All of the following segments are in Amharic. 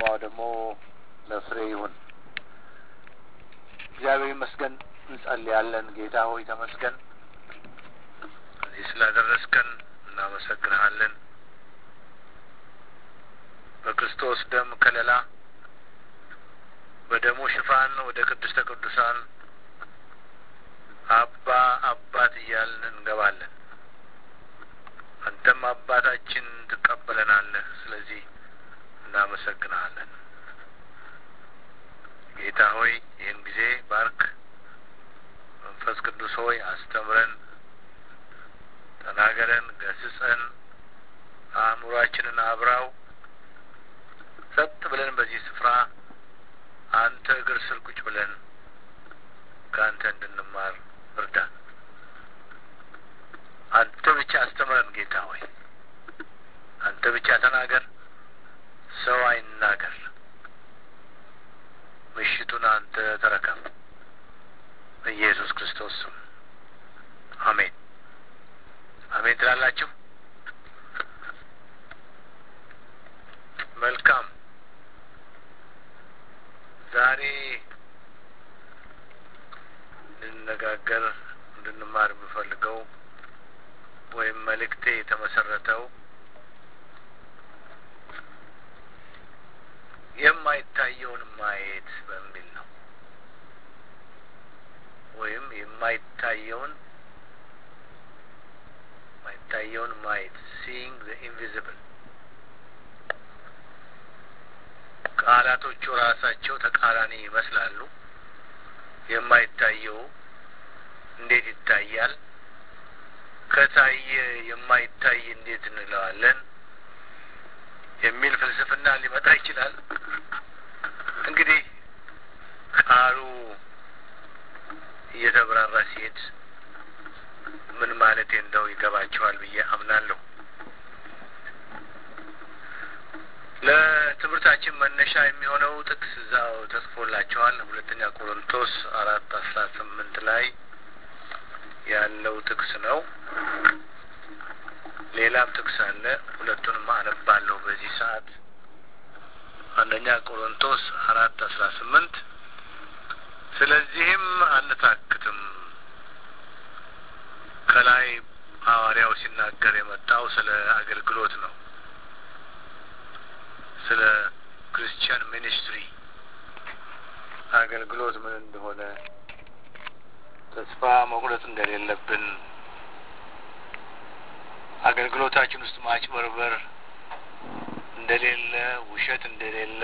ከተማው ደግሞ ለፍሬ ይሁን። እግዚአብሔር ይመስገን። እንጸልያለን። ጌታ ሆይ ተመስገን፣ እዚህ ስላደረስከን እናመሰግንሃለን። በክርስቶስ ደም ከለላ በደሙ ሽፋን ወደ ቅድስተ ቅዱሳን አባ አባት እያልን እንገባለን። አንተም አባታችን ትቀበለናለህ። ስለዚህ እናመሰግንሃለን። ጌታ ሆይ ይህን ጊዜ ባርክ። መንፈስ ቅዱስ ሆይ አስተምረን፣ ተናገረን፣ ገስጸን፣ አእምሯችንን አብራው። ጸጥ ብለን በዚህ ስፍራ አንተ እግር ስር ቁጭ ብለን ከአንተ እንድንማር እርዳን። አንተ ብቻ አስተምረን ጌታ ሆይ አንተ ብቻ ተናገር፣ ሰው አይናገር። ምሽቱን አንተ ተረከብ። በኢየሱስ ክርስቶስ ስም አሜን። አሜን ትላላችሁ። መልካም። ዛሬ እንድንነጋገር እንድንማር የምፈልገው ወይም መልእክቴ የተመሰረተው የማይታየውን ማየት በሚል ነው። ወይም የማይታየውን የማይታየውን ማየት ሲይንግ ዘ ኢንቪዚብል። ቃላቶቹ ራሳቸው ተቃራኒ ይመስላሉ። የማይታየው እንዴት ይታያል? ከታየ የማይታይ እንዴት እንለዋለን? የሚል ፍልስፍና ሊመጣ ይችላል። እንግዲህ ቃሉ እየተብራራ ሲሄድ ምን ማለቴ እንደው ይገባቸዋል ብዬ አምናለሁ። ለትምህርታችን መነሻ የሚሆነው ጥቅስ እዛው ተጽፎላቸዋል። ሁለተኛ ቆሮንቶስ አራት አስራ ስምንት ላይ ያለው ጥቅስ ነው። ሌላም ጥቅስ አለ። ሁለቱንም አነባለሁ በዚህ ሰዓት። አንደኛ ቆሮንቶስ አራት አስራ ስምንት ስለዚህም አንታክትም። ከላይ ሐዋርያው ሲናገር የመጣው ስለ አገልግሎት ነው። ስለ ክርስቲያን ሚኒስትሪ አገልግሎት ምን እንደሆነ ተስፋ መቁረጥ እንደሌለብን አገልግሎታችን ውስጥ ማጭበርበር እንደሌለ፣ ውሸት እንደሌለ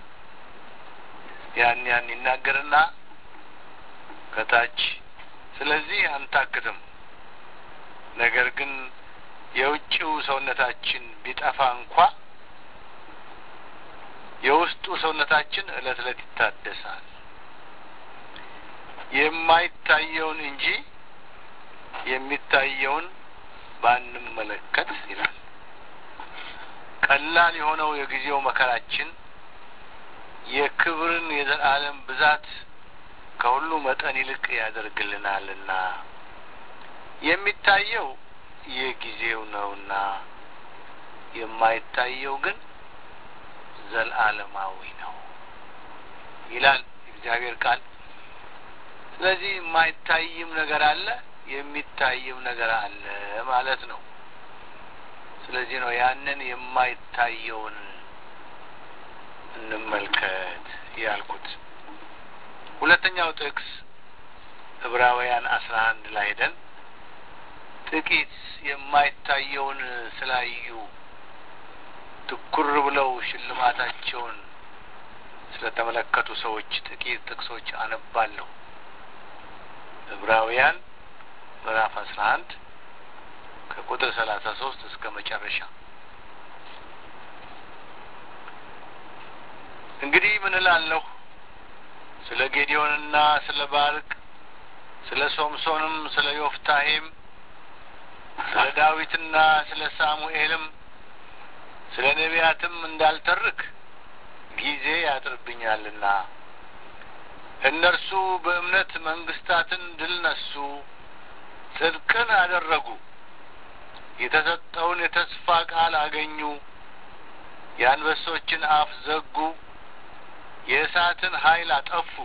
ያን ያን ይናገርና ከታች ስለዚህ አንታክትም፣ ነገር ግን የውጭው ሰውነታችን ቢጠፋ እንኳ የውስጡ ሰውነታችን እለት እለት ይታደሳል፣ የማይታየውን እንጂ የሚታየውን ባንመለከት ይላል። ቀላል የሆነው የጊዜው መከራችን የክብርን የዘላለም ብዛት ከሁሉ መጠን ይልቅ ያደርግልናልና የሚታየው የጊዜው ነውና የማይታየው ግን ዘላለማዊ ነው ይላል እግዚአብሔር ቃል። ስለዚህ የማይታይም ነገር አለ፣ የሚታይም ነገር አለ ማለት ነው። ስለዚህ ነው ያንን የማይታየውን እንመልከት ያልኩት። ሁለተኛው ጥቅስ ዕብራውያን አስራ አንድ ላይ ሄደን ጥቂት የማይታየውን ስላዩ ትኩር ብለው ሽልማታቸውን ስለተመለከቱ ሰዎች ጥቂት ጥቅሶች አነባለሁ። ዕብራውያን ምዕራፍ አስራ አንድ ከቁጥር ሰላሳ ሶስት እስከ መጨረሻ እንግዲህ ምን እላለሁ ስለ ጌዲዮንና ስለ ባርቅ ስለ ሶምሶንም ስለ ዮፍታሄም ስለ ዳዊትና ስለ ሳሙኤልም ስለ ነቢያትም እንዳልተርክ ጊዜ ያጥርብኛልና እነርሱ በእምነት መንግስታትን ድል ነሱ፣ ጽድቅን አደረጉ፣ የተሰጠውን የተስፋ ቃል አገኙ፣ የአንበሶችን አፍ ዘጉ፣ የእሳትን ኃይል አጠፉ፣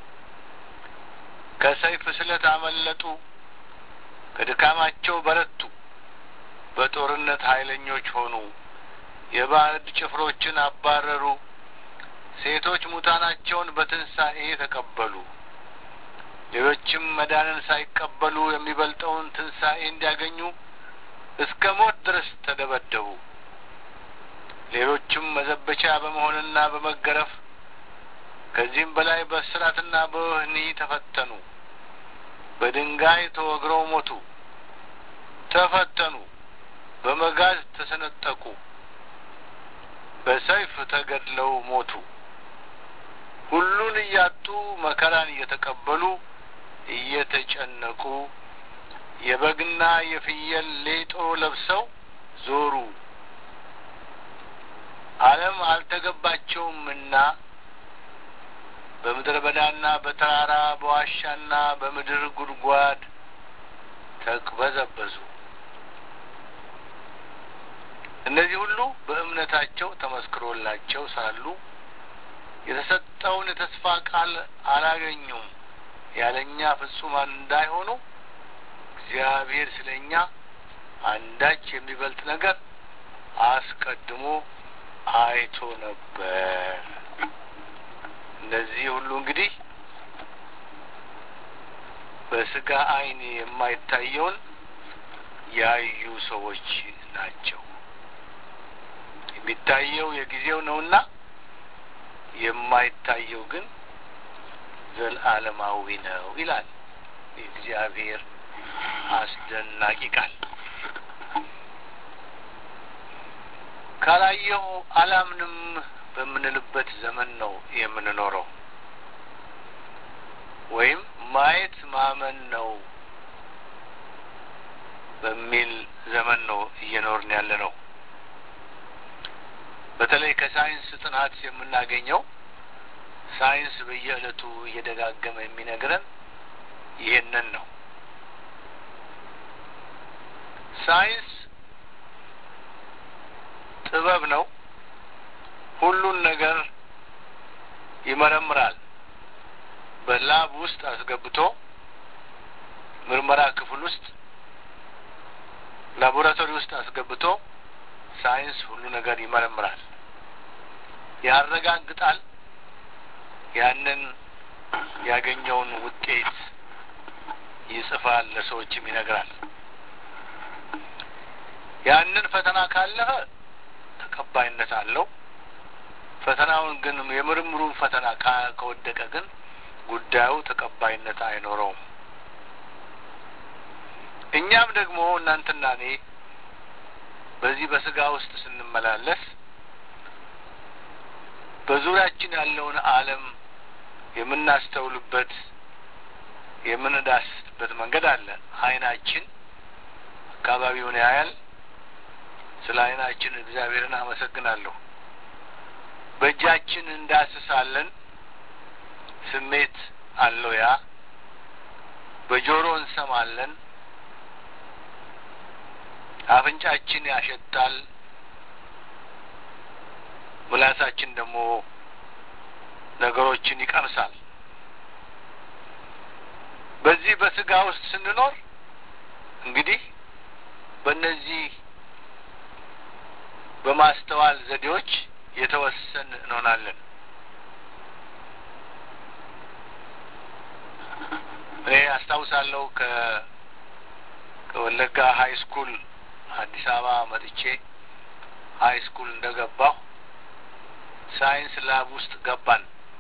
ከሰይፍ ስለት አመለጡ፣ ከድካማቸው በረቱ፣ በጦርነት ኃይለኞች ሆኑ፣ የባዕድ ጭፍሮችን አባረሩ፣ ሴቶች ሙታናቸውን በትንሣኤ ተቀበሉ። ሌሎችም መዳንን ሳይቀበሉ የሚበልጠውን ትንሣኤ እንዲያገኙ እስከ ሞት ድረስ ተደበደቡ። ሌሎችም መዘበቻ በመሆንና በመገረፍ ከዚህም በላይ በእስራትና በወህኒ ተፈተኑ። በድንጋይ ተወግረው ሞቱ፣ ተፈተኑ፣ በመጋዝ ተሰነጠቁ፣ በሰይፍ ተገድለው ሞቱ። ሁሉን እያጡ መከራን እየተቀበሉ እየተጨነቁ የበግና የፍየል ሌጦ ለብሰው ዞሩ። ዓለም አልተገባቸውምና በምድረ በዳና በተራራ በዋሻና በምድር ጉድጓድ ተቅበዘበዙ። እነዚህ ሁሉ በእምነታቸው ተመስክሮላቸው ሳሉ የተሰጠውን የተስፋ ቃል አላገኙም። ያለኛ ፍጹማን እንዳይሆኑ እግዚአብሔር ስለ እኛ አንዳች የሚበልጥ ነገር አስቀድሞ አይቶ ነበር። እነዚህ ሁሉ እንግዲህ በስጋ ዓይን የማይታየውን ያዩ ሰዎች ናቸው። የሚታየው የጊዜው ነውና የማይታየው ግን ዘለዓለማዊ ነው ይላል የእግዚአብሔር አስደናቂ ቃል። ካላየሁ አላምንም በምንልበት ዘመን ነው የምንኖረው። ወይም ማየት ማመን ነው በሚል ዘመን ነው እየኖርን ያለ ነው። በተለይ ከሳይንስ ጥናት የምናገኘው ሳይንስ በየዕለቱ እየደጋገመ የሚነግረን ይሄንን ነው። ሳይንስ ጥበብ ነው። ሁሉን ነገር ይመረምራል። በላብ ውስጥ አስገብቶ ምርመራ ክፍል ውስጥ ላቦራቶሪ ውስጥ አስገብቶ ሳይንስ ሁሉ ነገር ይመረምራል፣ ያረጋግጣል። ያንን ያገኘውን ውጤት ይጽፋል፣ ለሰዎችም ይነግራል። ያንን ፈተና ካለፈ ተቀባይነት አለው። ፈተናውን ግን የምርምሩን ፈተና ከወደቀ ግን ጉዳዩ ተቀባይነት አይኖረውም። እኛም ደግሞ እናንተና እኔ በዚህ በስጋ ውስጥ ስንመላለስ በዙሪያችን ያለውን ዓለም የምናስተውልበት የምንዳስስበት መንገድ አለ። ዓይናችን አካባቢውን ያያል። ስለ ዓይናችን እግዚአብሔርን አመሰግናለሁ። በእጃችን እንዳስሳለን። ስሜት አለው ያ። በጆሮ እንሰማለን። አፍንጫችን ያሸታል። ምላሳችን ደግሞ ነገሮችን ይቀምሳል። በዚህ በስጋ ውስጥ ስንኖር እንግዲህ በእነዚህ በማስተዋል ዘዴዎች የተወሰን እንሆናለን። እኔ አስታውሳለሁ ከ ከወለጋ ሀይ ስኩል አዲስ አበባ መጥቼ ሀይ ስኩል እንደገባሁ ሳይንስ ላብ ውስጥ ገባን።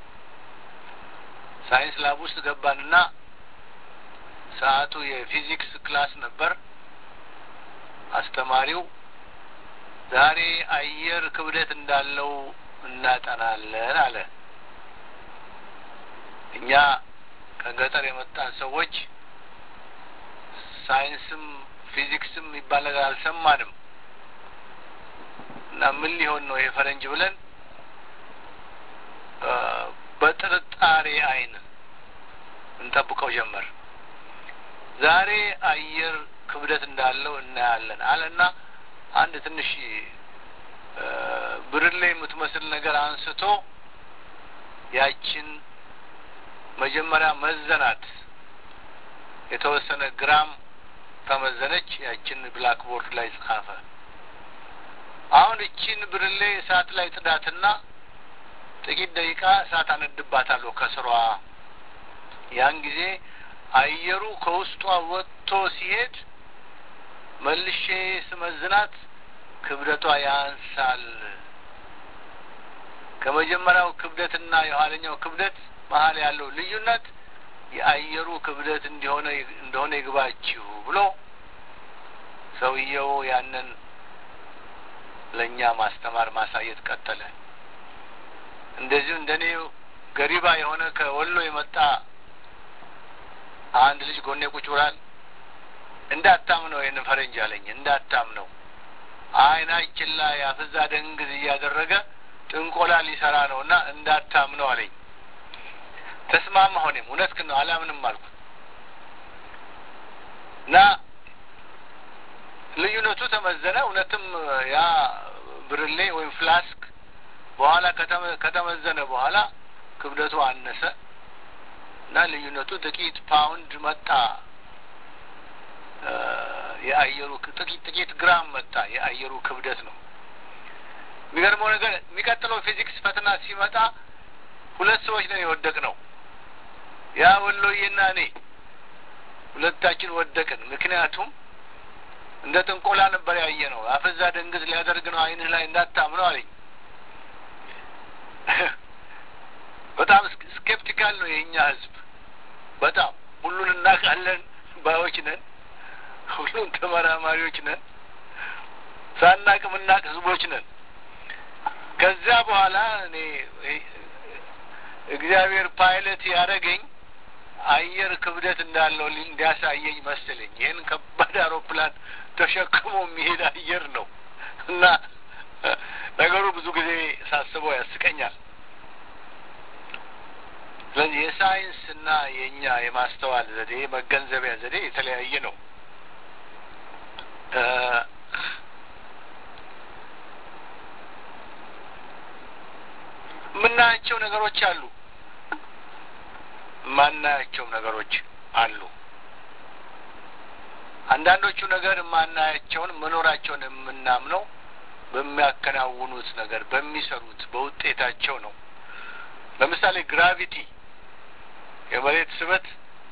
ሳይንስ ላብ ውስጥ ገባንና ሰዓቱ የፊዚክስ ክላስ ነበር። አስተማሪው ዛሬ አየር ክብደት እንዳለው እናጠናለን አለ። እኛ ከገጠር የመጣን ሰዎች ሳይንስም ፊዚክስም የሚባል ነገር አልሰማንም እና ምን ሊሆን ነው ይሄ ፈረንጅ ብለን በጥርጣሬ ዓይን እንጠብቀው ጀመር። ዛሬ አየር ክብደት እንዳለው እናያለን አለና አንድ ትንሽ ብርሌ የምትመስል ነገር አንስቶ ያችን መጀመሪያ መዘናት። የተወሰነ ግራም ተመዘነች። ያችን ብላክቦርድ ላይ ጻፈ። አሁን እቺን ብርሌ እሳት ላይ ጥዳትና ጥቂት ደቂቃ እሳት አነድባታለሁ ከስሯ። ያን ጊዜ አየሩ ከውስጧ ወጥቶ ሲሄድ መልሼ ስመዝናት ክብደቷ ያንሳል። ከመጀመሪያው ክብደትና የኋለኛው ክብደት መሀል ያለው ልዩነት የአየሩ ክብደት እንዲሆነ እንደሆነ ይግባችሁ ብሎ ሰውየው ያንን ለእኛ ማስተማር ማሳየት ቀጠለ። እንደዚሁ እንደኔ ገሪባ የሆነ ከወሎ የመጣ አንድ ልጅ ጎኔ ቁጭ ብሏል። እንዳታምነው ይህን ፈረንጅ አለኝ። እንዳታምነው አይናችን ላይ አፍዛ ደንግዝ እያደረገ ጥንቆላ ሊሰራ ነው እና እንዳታምነው አለኝ። ተስማማ ሆኔም እውነት ግን ነው አላምንም አልኩት እና ልዩነቱ ተመዘነ። እውነትም ያ ብርሌ ወይም ፍላስክ በኋላ ከተመዘነ በኋላ ክብደቱ አነሰ እና ልዩነቱ ጥቂት ፓውንድ መጣ። የአየሩ ጥቂት ጥቂት ግራም መጣ። የአየሩ ክብደት ነው። የሚገርመው ነገር የሚቀጥለው ፊዚክስ ፈተና ሲመጣ ሁለት ሰዎች ነን የወደቅ ነው። ያ ወሎዬና እኔ ሁለታችን ወደቅን። ምክንያቱም እንደ ጥንቆላ ነበር ያየ ነው። አፈዛ ደንግዝ ሊያደርግ ነው አይንህ ላይ እንዳታምነው አለኝ። በጣም ስኬፕቲካል ነው የእኛ ህዝብ። በጣም ሁሉን እናውቃለን ባዮች ነን። ሁሉን ተመራማሪዎች ነን። ሳናቅ ምናቅ ህዝቦች ነን። ከዚያ በኋላ እኔ እግዚአብሔር ፓይለት ያደረገኝ አየር ክብደት እንዳለው እንዲያሳየኝ መሰለኝ። ይህን ከባድ አውሮፕላን ተሸክሞ የሚሄድ አየር ነው እና ነገሩ ብዙ ጊዜ ሳስበው ያስቀኛል። ስለዚህ የሳይንስ እና የእኛ የማስተዋል ዘዴ መገንዘቢያ ዘዴ የተለያየ ነው። የምናያቸው ነገሮች አሉ፣ የማናያቸው ነገሮች አሉ። አንዳንዶቹ ነገር የማናያቸውን መኖራቸውን የምናምነው በሚያከናውኑት ነገር በሚሰሩት በውጤታቸው ነው። ለምሳሌ ግራቪቲ የመሬት ስበት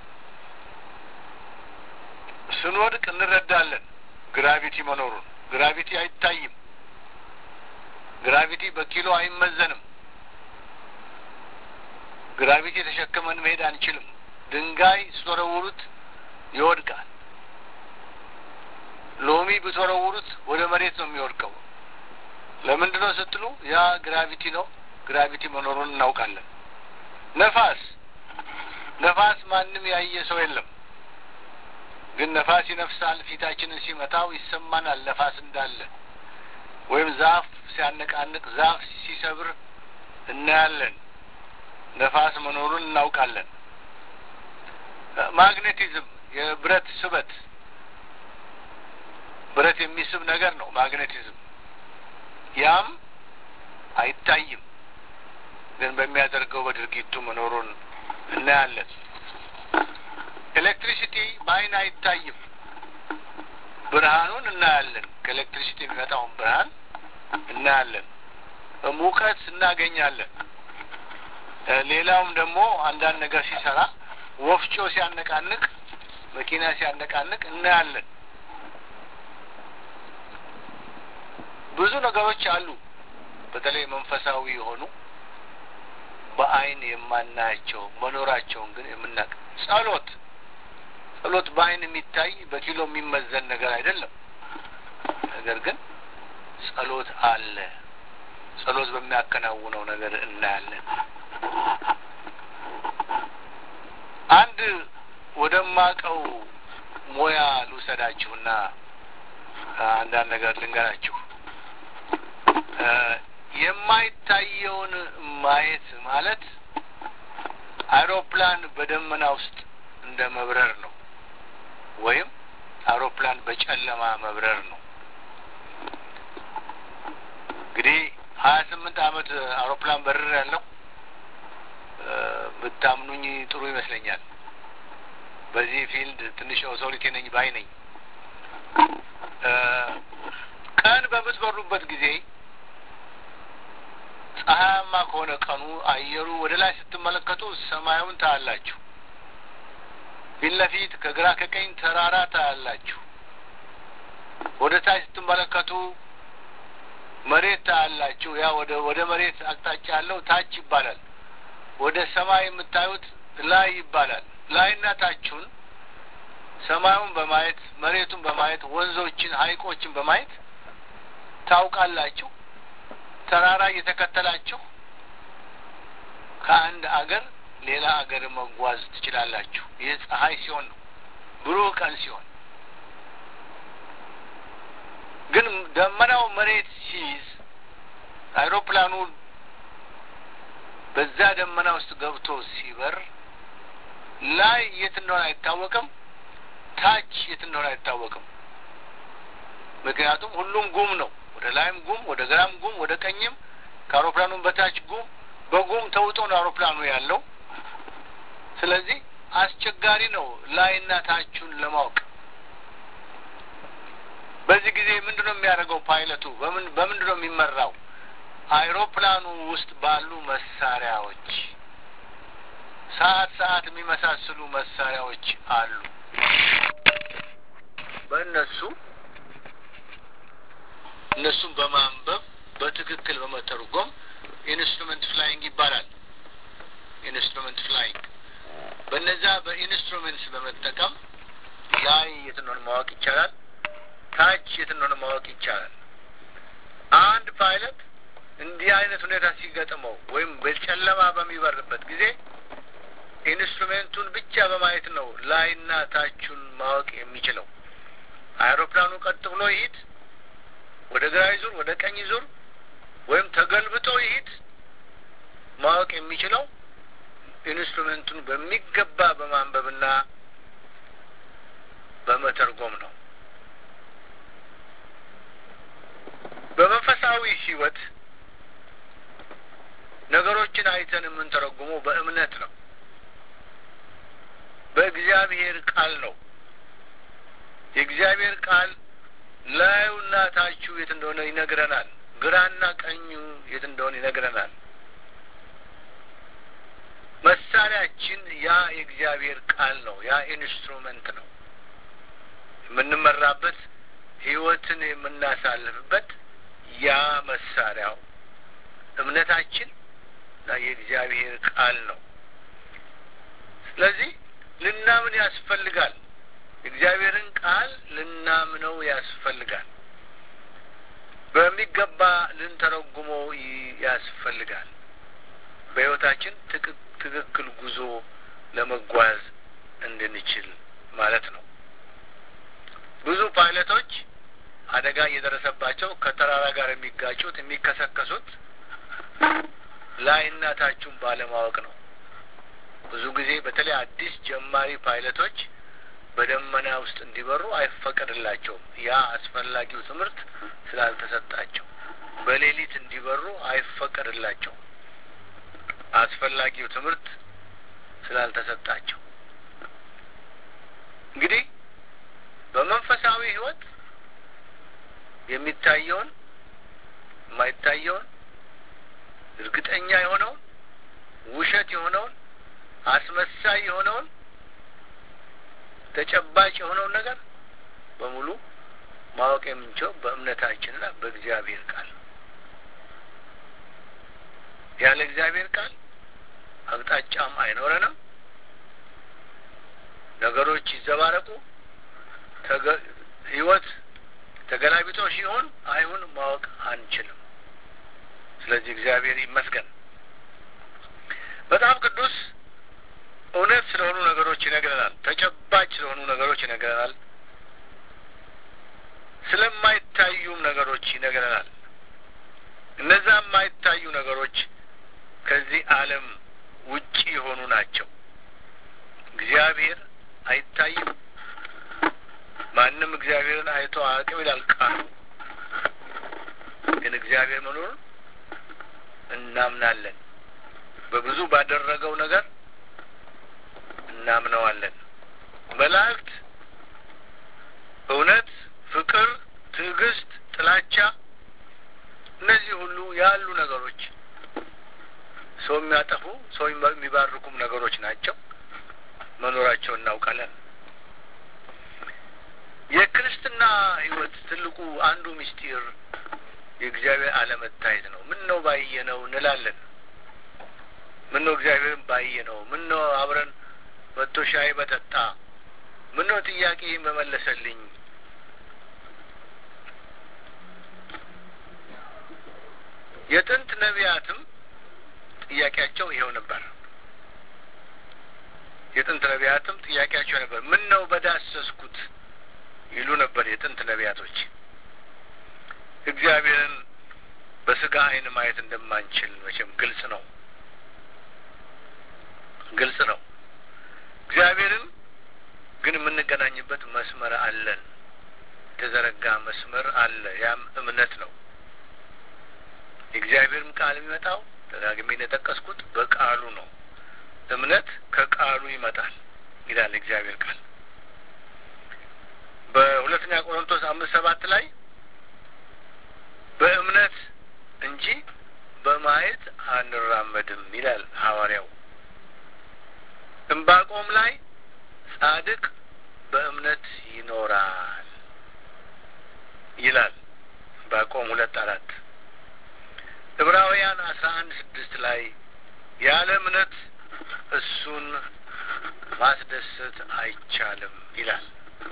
ስንወድቅ እንረዳለን ግራቪቲ መኖሩን። ግራቪቲ አይታይም። ግራቪቲ በኪሎ አይመዘንም። ግራቪቲ የተሸከመን መሄድ አንችልም። ድንጋይ ስትወረውሩት ይወድቃል። ሎሚ ብትወረውሩት ወደ መሬት ነው የሚወድቀው። ለምንድን ነው ስትሉ ያ ግራቪቲ ነው። ግራቪቲ መኖሩን እናውቃለን። ነፋስ ነፋስ ማንም ያየ ሰው የለም፣ ግን ነፋስ ይነፍሳል። ፊታችንን ሲመታው ይሰማናል ነፋስ እንዳለ። ወይም ዛፍ ሲያነቃንቅ፣ ዛፍ ሲሰብር እናያለን። ነፋስ መኖሩን እናውቃለን። ማግኔቲዝም የብረት ስበት ብረት የሚስብ ነገር ነው ማግኔቲዝም። ያም አይታይም፣ ግን በሚያደርገው በድርጊቱ መኖሩን እናያለን። ኤሌክትሪሲቲ በአይን አይታይም፣ ብርሃኑን እናያለን። ከኤሌክትሪሲቲ የሚመጣውን ብርሃን እናያለን። ሙቀት እናገኛለን። ሌላውም ደግሞ አንዳንድ ነገር ሲሰራ ወፍጮ ሲያነቃንቅ፣ መኪና ሲያነቃንቅ እናያለን። ብዙ ነገሮች አሉ። በተለይ መንፈሳዊ የሆኑ በአይን የማናያቸው መኖራቸውን ግን የምናቅ ጸሎት ጸሎት በአይን የሚታይ በኪሎ የሚመዘን ነገር አይደለም። ነገር ግን ጸሎት አለ። ጸሎት በሚያከናውነው ነገር እናያለን። አንድ ወደማቀው ሙያ ልውሰዳችሁና አንዳንድ ነገር ልንገራችሁ። የማይታየውን ማየት ማለት አውሮፕላን በደመና ውስጥ እንደ መብረር ነው፣ ወይም አውሮፕላን በጨለማ መብረር ነው። እንግዲህ ሀያ ስምንት ዓመት አውሮፕላን በርር ያለው ብትነግሩኝ ጥሩ ይመስለኛል። በዚህ ፊልድ ትንሽ ኦቶሪቲ ነኝ ባይ ነኝ። ቀን በምትበሩበት ጊዜ ፀሐያማ ከሆነ ቀኑ አየሩ ወደ ላይ ስትመለከቱ ሰማዩን ታያላችሁ። ፊት ለፊት ከግራ ከቀኝ ተራራ ታያላችሁ። ወደ ታች ስትመለከቱ መሬት ታያላችሁ። ያ ወደ ወደ መሬት አቅጣጫ ያለው ታች ይባላል። ወደ ሰማይ የምታዩት ላይ ይባላል። ላይና ታቹን ሰማዩን በማየት መሬቱን በማየት ወንዞችን፣ ሐይቆችን በማየት ታውቃላችሁ። ተራራ እየተከተላችሁ ከአንድ አገር ሌላ አገር መጓዝ ትችላላችሁ። ይህ ፀሐይ ሲሆን ነው፣ ብሩህ ቀን ሲሆን። ግን ደመናው መሬት ሲይዝ አይሮፕላኑ በዛ ደመና ውስጥ ገብቶ ሲበር ላይ የት እንደሆነ አይታወቅም፣ ታች የት እንደሆነ አይታወቅም። ምክንያቱም ሁሉም ጉም ነው። ወደ ላይም ጉም፣ ወደ ግራም ጉም፣ ወደ ቀኝም ከአውሮፕላኑም በታች ጉም፣ በጉም ተውጦ ነው አውሮፕላኑ ያለው። ስለዚህ አስቸጋሪ ነው ላይና ታቹን ለማወቅ። በዚህ ጊዜ ምንድን ነው የሚያደርገው ፓይለቱ? በምን በምንድን ነው የሚመራው? አይሮፕላኑ ውስጥ ባሉ መሳሪያዎች ሰዓት ሰዓት የሚመሳስሉ መሳሪያዎች አሉ። በእነሱ እነሱን በማንበብ በትክክል በመተርጎም ኢንስትሩመንት ፍላይንግ ይባላል። ኢንስትሩመንት ፍላይንግ በነዛ በኢንስትሩመንትስ በመጠቀም ላይ የት እንደሆነ ማወቅ ይቻላል። ታች የት እንደሆነ ማወቅ ይቻላል። አንድ ፓይለት እንዲህ አይነት ሁኔታ ሲገጥመው ወይም በጨለማ በሚበርበት ጊዜ ኢንስትሩሜንቱን ብቻ በማየት ነው ላይና ታቹን ማወቅ የሚችለው። አይሮፕላኑ ቀጥ ብሎ ይሂድ፣ ወደ ግራ ይዙር፣ ወደ ቀኝ ይዙር፣ ወይም ተገልብጦ ይሂድ ማወቅ የሚችለው ኢንስትሩሜንቱን በሚገባ በማንበብና በመተርጎም ነው። በመንፈሳዊ ሕይወት ነገሮችን አይተን የምንተረጉመው በእምነት ነው። በእግዚአብሔር ቃል ነው። የእግዚአብሔር ቃል ላዩና ታቹ የት እንደሆነ ይነግረናል። ግራና ቀኙ የት እንደሆነ ይነግረናል። መሳሪያችን ያ የእግዚአብሔር ቃል ነው። ያ ኢንስትሩመንት ነው። የምንመራበት ህይወትን የምናሳልፍበት ያ መሳሪያው እምነታችን እና የእግዚአብሔር ቃል ነው። ስለዚህ ልናምን ያስፈልጋል። የእግዚአብሔርን ቃል ልናምነው ያስፈልጋል። በሚገባ ልንተረጉመው ያስፈልጋል። በህይወታችን ትክክል ጉዞ ለመጓዝ እንድንችል ማለት ነው። ብዙ ፓይለቶች አደጋ እየደረሰባቸው ከተራራ ጋር የሚጋጩት የሚከሰከሱት ላይና ታቹን ባለማወቅ ነው። ብዙ ጊዜ በተለይ አዲስ ጀማሪ ፓይለቶች በደመና ውስጥ እንዲበሩ አይፈቀድላቸውም። ያ አስፈላጊው ትምህርት ስላልተሰጣቸው በሌሊት እንዲበሩ አይፈቀድላቸውም። አስፈላጊው ትምህርት ስላልተሰጣቸው እንግዲህ በመንፈሳዊ ህይወት የሚታየውን የማይታየውን እርግጠኛ የሆነውን ውሸት የሆነውን አስመሳይ የሆነውን ተጨባጭ የሆነውን ነገር በሙሉ ማወቅ የምንችለው በእምነታችንና በእግዚአብሔር ቃል ነው። ያለ እግዚአብሔር ቃል አቅጣጫም አይኖረንም። ነገሮች ይዘባረቁ፣ ህይወት ተገላቢጦሽ ሲሆን አይሁን ማወቅ አንችልም። ስለዚህ እግዚአብሔር ይመስገን። መጽሐፍ ቅዱስ እውነት ስለሆኑ ነገሮች ይነግረናል። ተጨባጭ ስለሆኑ ነገሮች ይነግረናል። ስለማይታዩም ነገሮች ይነግረናል። እነዛ የማይታዩ ነገሮች ከዚህ ዓለም ውጪ የሆኑ ናቸው። እግዚአብሔር አይታይም። ማንም እግዚአብሔርን አይቶ አያውቅም ይላል ቃሉ። ግን እግዚአብሔር መኖሩን እናምናለን። በብዙ ባደረገው ነገር እናምነዋለን። መላእክት እውነት፣ ፍቅር፣ ትዕግስት፣ ጥላቻ እነዚህ ሁሉ ያሉ ነገሮች ሰው የሚያጠፉ ሰው የሚባርኩም ነገሮች ናቸው። መኖራቸው እናውቃለን። የክርስትና ሕይወት ትልቁ አንዱ ምስጢር የእግዚአብሔር አለመታየት ነው። ምን ነው ባየነው እንላለን። ምን ነው እግዚአብሔርን ባየነው፣ ምን ነው አብረን መጥቶ ሻይ በጠጣ፣ ምን ነው ጥያቄ በመለሰልኝ የጥንት ነቢያትም ጥያቄያቸው ይኸው ነበር። የጥንት ነቢያትም ጥያቄያቸው ነበር። ምን ነው በዳሰስኩት ይሉ ነበር የጥንት ነቢያቶች። እግዚአብሔርን በስጋ ዓይን ማየት እንደማንችል መቼም ግልጽ ነው፣ ግልጽ ነው። እግዚአብሔርን ግን የምንገናኝበት መስመር አለን፣ የተዘረጋ መስመር አለ። ያም እምነት ነው። የእግዚአብሔርም ቃል የሚመጣው ደጋግሜ እንደጠቀስኩት በቃሉ ነው። እምነት ከቃሉ ይመጣል ይላል እግዚአብሔር ቃል። በሁለተኛ ቆሮንቶስ አምስት ሰባት ላይ በእምነት እንጂ በማየት አንራመድም ይላል ሐዋርያው። እምባቆም ላይ ጻድቅ በእምነት ይኖራል ይላል እምባቆም ሁለት አራት ዕብራውያን አስራ አንድ ስድስት ላይ ያለ እምነት እሱን ማስደሰት አይቻልም ይላል።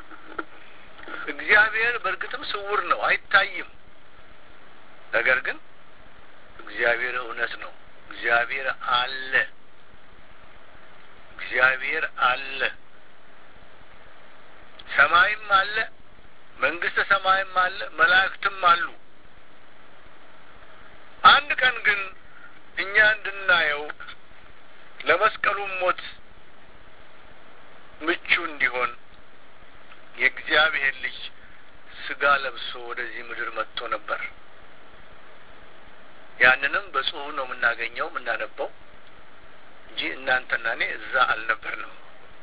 እግዚአብሔር በእርግጥም ስውር ነው፣ አይታይም። ነገር ግን እግዚአብሔር እውነት ነው። እግዚአብሔር አለ። እግዚአብሔር አለ። ሰማይም አለ፣ መንግስተ ሰማይም አለ፣ መላእክትም አሉ። አንድ ቀን ግን እኛ እንድናየው ለመስቀሉም ሞት ምቹ እንዲሆን የእግዚአብሔር ልጅ ስጋ ለብሶ ወደዚህ ምድር መጥቶ ነበር። ያንንም በጽሁፍ ነው የምናገኘው የምናነበው እንጂ እናንተና እኔ እዛ አልነበርንም።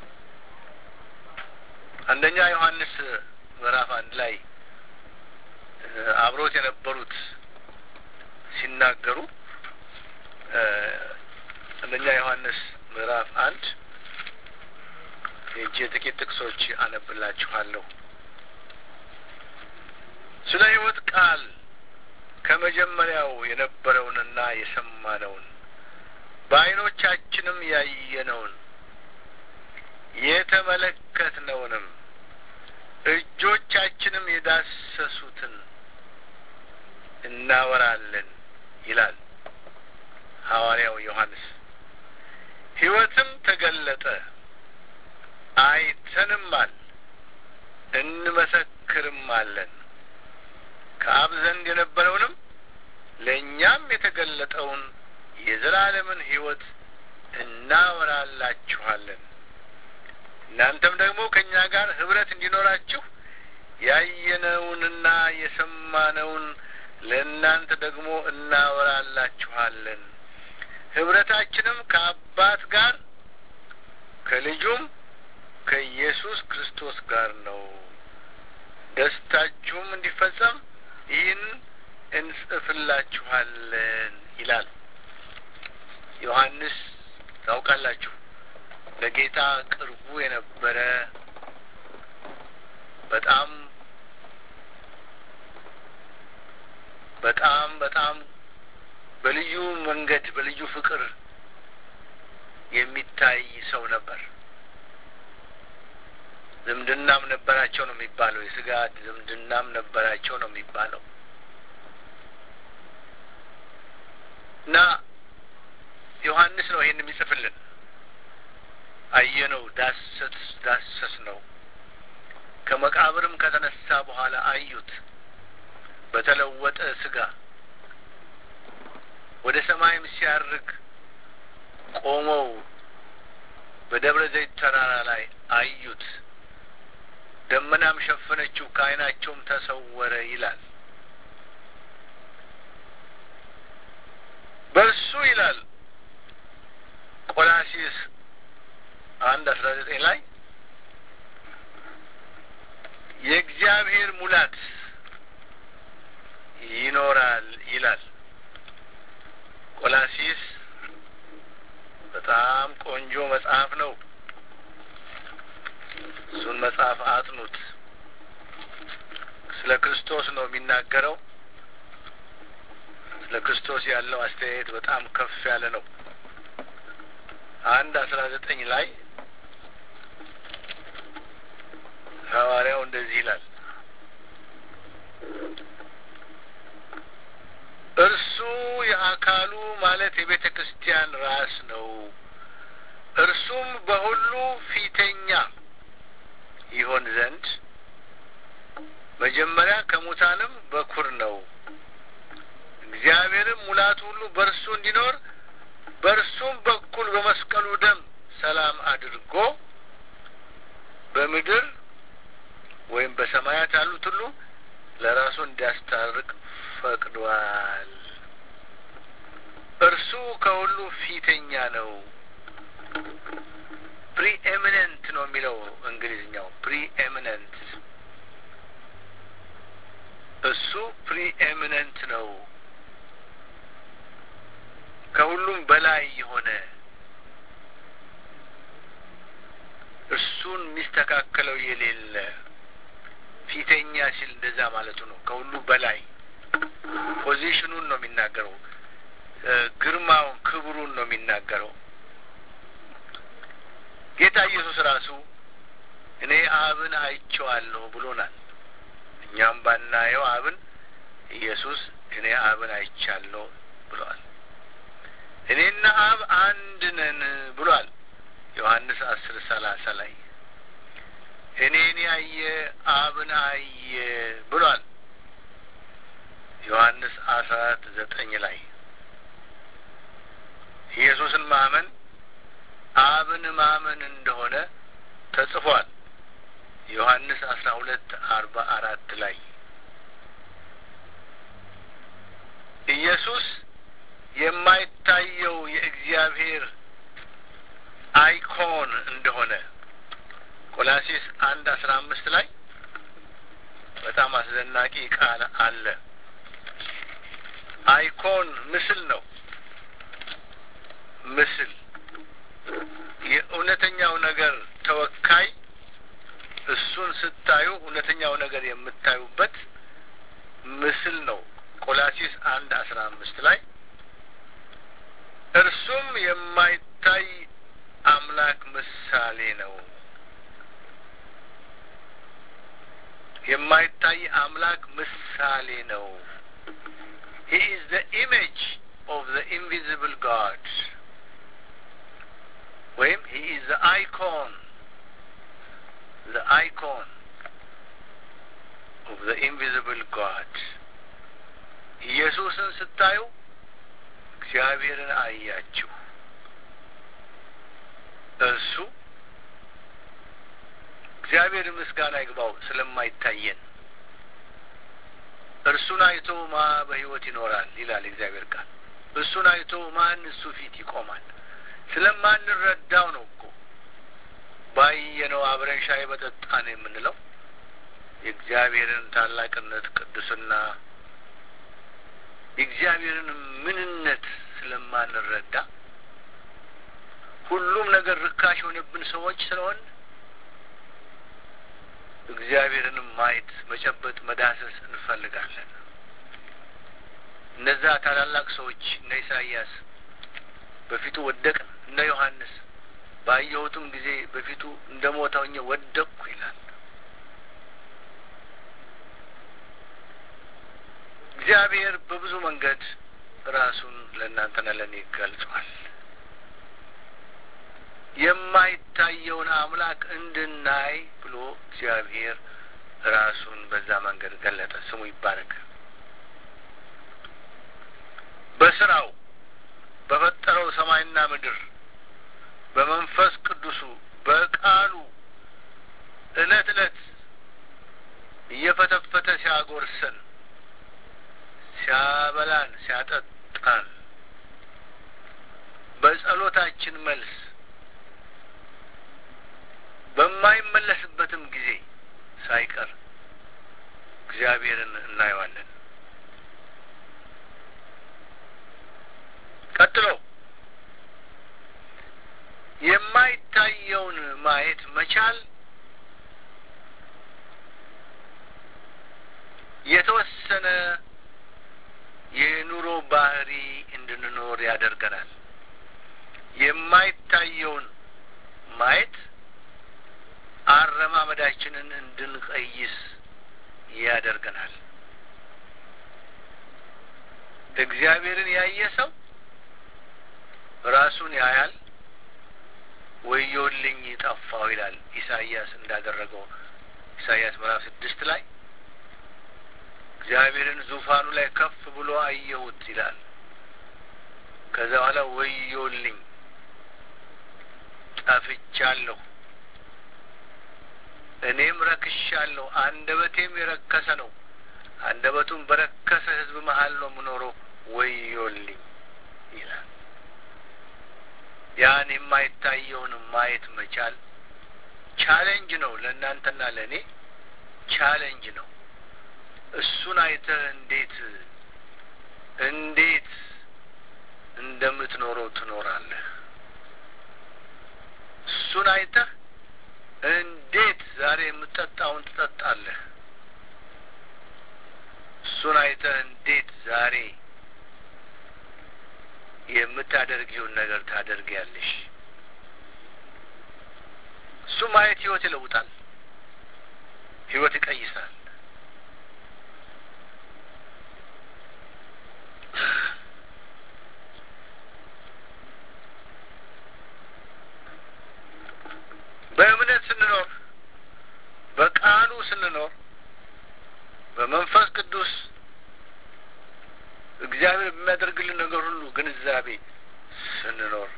አንደኛ ዮሐንስ ምዕራፍ አንድ ላይ አብሮት የነበሩት ሲናገሩ አንደኛ ዮሐንስ ምዕራፍ አንድ የእጅ ጥቂት ጥቅሶች አነብላችኋለሁ። ስለ ሕይወት ቃል ከመጀመሪያው የነበረውንና የሰማነውን በዓይኖቻችንም ያየነውን የተመለከትነውንም እጆቻችንም የዳሰሱትን እናወራለን ይላል ሐዋርያው ዮሐንስ። ሕይወትም ተገለጠ፣ አይተንማል፣ እንመሰክርማለን ከአብ ዘንድ የነበረውንም ለእኛም የተገለጠውን የዘላለምን ሕይወት እናወራላችኋለን። እናንተም ደግሞ ከእኛ ጋር ኅብረት እንዲኖራችሁ ያየነውንና የሰማነውን ለእናንተ ደግሞ እናወራላችኋለን። ኅብረታችንም ከአባት ጋር ከልጁም ከኢየሱስ ክርስቶስ ጋር ነው። ደስታችሁም እንዲፈጸም ይህን እንጽፍላችኋለን ይላል ዮሐንስ። ታውቃላችሁ ለጌታ ቅርቡ የነበረ በጣም በጣም በጣም በልዩ መንገድ በልዩ ፍቅር የሚታይ ሰው ነበር። ዝምድናም ነበራቸው ነው የሚባለው። የስጋ ዝምድናም ነበራቸው ነው የሚባለው እና ዮሐንስ ነው ይህን የሚጽፍልን። አየነው፣ ዳሰስ ዳሰስ ነው። ከመቃብርም ከተነሳ በኋላ አዩት በተለወጠ ስጋ ወደ ሰማይም ሲያርግ ቆመው በደብረ ዘይት ተራራ ላይ አዩት። ደመናም ሸፈነችው፣ ከዓይናቸውም ተሰወረ ይላል። በእሱ ይላል ቆላሲስ አንድ አስራ ዘጠኝ ላይ የእግዚአብሔር ሙላት ይኖራል ይላል። ቆላሲስ በጣም ቆንጆ መጽሐፍ ነው። እሱን መጽሐፍ አጥኑት። ስለ ክርስቶስ ነው የሚናገረው። ስለ ክርስቶስ ያለው አስተያየት በጣም ከፍ ያለ ነው። አንድ አስራ ዘጠኝ ላይ ሐዋርያው እንደዚህ ይላል እርሱ የአካሉ ማለት የቤተ ክርስቲያን ራስ ነው። እርሱም በሁሉ ፊተኛ ይሆን ዘንድ መጀመሪያ ከሙታንም በኩር ነው። እግዚአብሔርም ሙላቱ ሁሉ በእርሱ እንዲኖር በእርሱም በኩል በመስቀሉ ደም ሰላም አድርጎ በምድር ወይም በሰማያት ያሉት ሁሉ ለራሱ እንዲያስታርቅ ፈቅዷል። እርሱ ከሁሉ ፊተኛ ነው። ፕሪኤሚነንት ነው የሚለው እንግሊዝኛው። ፕሪኤሚነንት እሱ ፕሪኤሚነንት ነው፣ ከሁሉም በላይ የሆነ እሱን የሚስተካከለው የሌለ ፊተኛ ሲል እንደዛ ማለቱ ነው። ከሁሉ በላይ ፖዚሽኑን ነው የሚናገረው። ግርማውን፣ ክብሩን ነው የሚናገረው። ጌታ ኢየሱስ ራሱ እኔ አብን አይቼዋለሁ ብሎናል። እኛም ባናየው አብን ኢየሱስ እኔ አብን አይቻለሁ ብሏል። እኔና አብ አንድ ነን ብሏል። ዮሐንስ አስር ሰላሳ ላይ እኔን ያየ አብን አየ ብሏል። ዮሐንስ አስራ አራት ዘጠኝ ላይ ኢየሱስን ማመን አብን ማመን እንደሆነ ተጽፏል። ዮሐንስ አስራ ሁለት አርባ አራት ላይ ኢየሱስ የማይታየው የእግዚአብሔር አይኮን እንደሆነ ቆላሲስ አንድ አስራ አምስት ላይ በጣም አስደናቂ ቃል አለ። አይኮን ምስል ነው። ምስል የእውነተኛው ነገር ተወካይ እሱን ስታዩ እውነተኛው ነገር የምታዩበት ምስል ነው። ቆላሲስ አንድ አስራ አምስት ላይ እርሱም የማይታይ አምላክ ምሳሌ ነው። የማይታይ አምላክ ምሳሌ ነው። ሂ ኢዝ ዘ ኢሜጅ ኦፍ ዘ ኢንቪዚብል ጋድ ወይም ሂ ኢዝ ዘ አይኮን ዘ አይኮን ኦፍ ዘ ኢንቪዚብል ጋድ። ኢየሱስን ስታዩ እግዚአብሔርን አያችሁ። እርሱ እግዚአብሔር ምስጋና ይግባው ስለማይታየን እርሱን አይቶ ማ በሕይወት ይኖራል ይላል እግዚአብሔር ቃል። እሱን አይቶ ማን እሱ ፊት ይቆማል? ስለማንረዳው ነው እኮ ባየነው አብረን ሻይ በጠጣን የምንለው የእግዚአብሔርን ታላቅነት፣ ቅዱስና የእግዚአብሔርን ምንነት ስለማንረዳ ሁሉም ነገር ርካሽ የሆነብን ሰዎች ስለሆን እግዚአብሔርንም ማየት፣ መጨበጥ፣ መዳሰስ እንፈልጋለን። እነዛ ታላላቅ ሰዎች እነ ኢሳይያስ በፊቱ ወደቅን፣ እነ ዮሐንስ ባየሁትም ጊዜ በፊቱ እንደ ሞተውኝ ወደቅኩ ይላል። እግዚአብሔር በብዙ መንገድ ራሱን ለእናንተና ለእኔ ገልጿል። የማይታየውን አምላክ እንድናይ ብሎ እግዚአብሔር ራሱን በዛ መንገድ ገለጠ። ስሙ ይባረክ። በስራው በፈጠረው ሰማይና ምድር በመንፈስ ቅዱሱ በቃሉ እለት እለት እየፈተፈተ ሲያጎርሰን፣ ሲያበላን፣ ሲያጠጣን በጸሎታችን መልስ በማይመለስበትም ጊዜ ሳይቀር እግዚአብሔርን እናየዋለን። ቀጥሎ የማይታየውን ማየት መቻል የተወሰነ የኑሮ ባህሪ እንድንኖር ያደርገናል። የማይታየውን ማየት አረማመዳችንን እንድንቀይስ ያደርገናል። እግዚአብሔርን ያየ ሰው ራሱን ያያል። ወዮልኝ ጠፋው ይላል ኢሳይያስ እንዳደረገው ኢሳይያስ ምዕራፍ ስድስት ላይ እግዚአብሔርን ዙፋኑ ላይ ከፍ ብሎ አየሁት ይላል። ከዛ በኋላ ወዮልኝ ጠፍቻለሁ፣ እኔም ረክሻለሁ፣ አንደበቴም የረከሰ ነው፣ አንደበቱም በረከሰ ሕዝብ መሀል ነው የምኖረው፣ ወዮልኝ ይላል። ያን የማይታየውን ማየት መቻል ቻሌንጅ ነው፣ ለእናንተና ለእኔ ቻሌንጅ ነው። እሱን አይተህ እንዴት እንዴት እንደምትኖረው ትኖራለህ። እሱን አይተህ እንዴት ዛሬ የምትጠጣውን ትጠጣለህ። እሱን አይተህ እንዴት ዛሬ የምታደርጊውን ነገር ታደርጊያለሽ። እሱ ማየት ህይወት ይለውጣል፣ ህይወት ይቀይሳል። በእምነት ስንኖር በቃሉ ስንኖር በመንፈስ ቅዱስ እግዚአብሔር በሚያደርግልን ነገር ሁሉ ግንዛቤ ስንኖር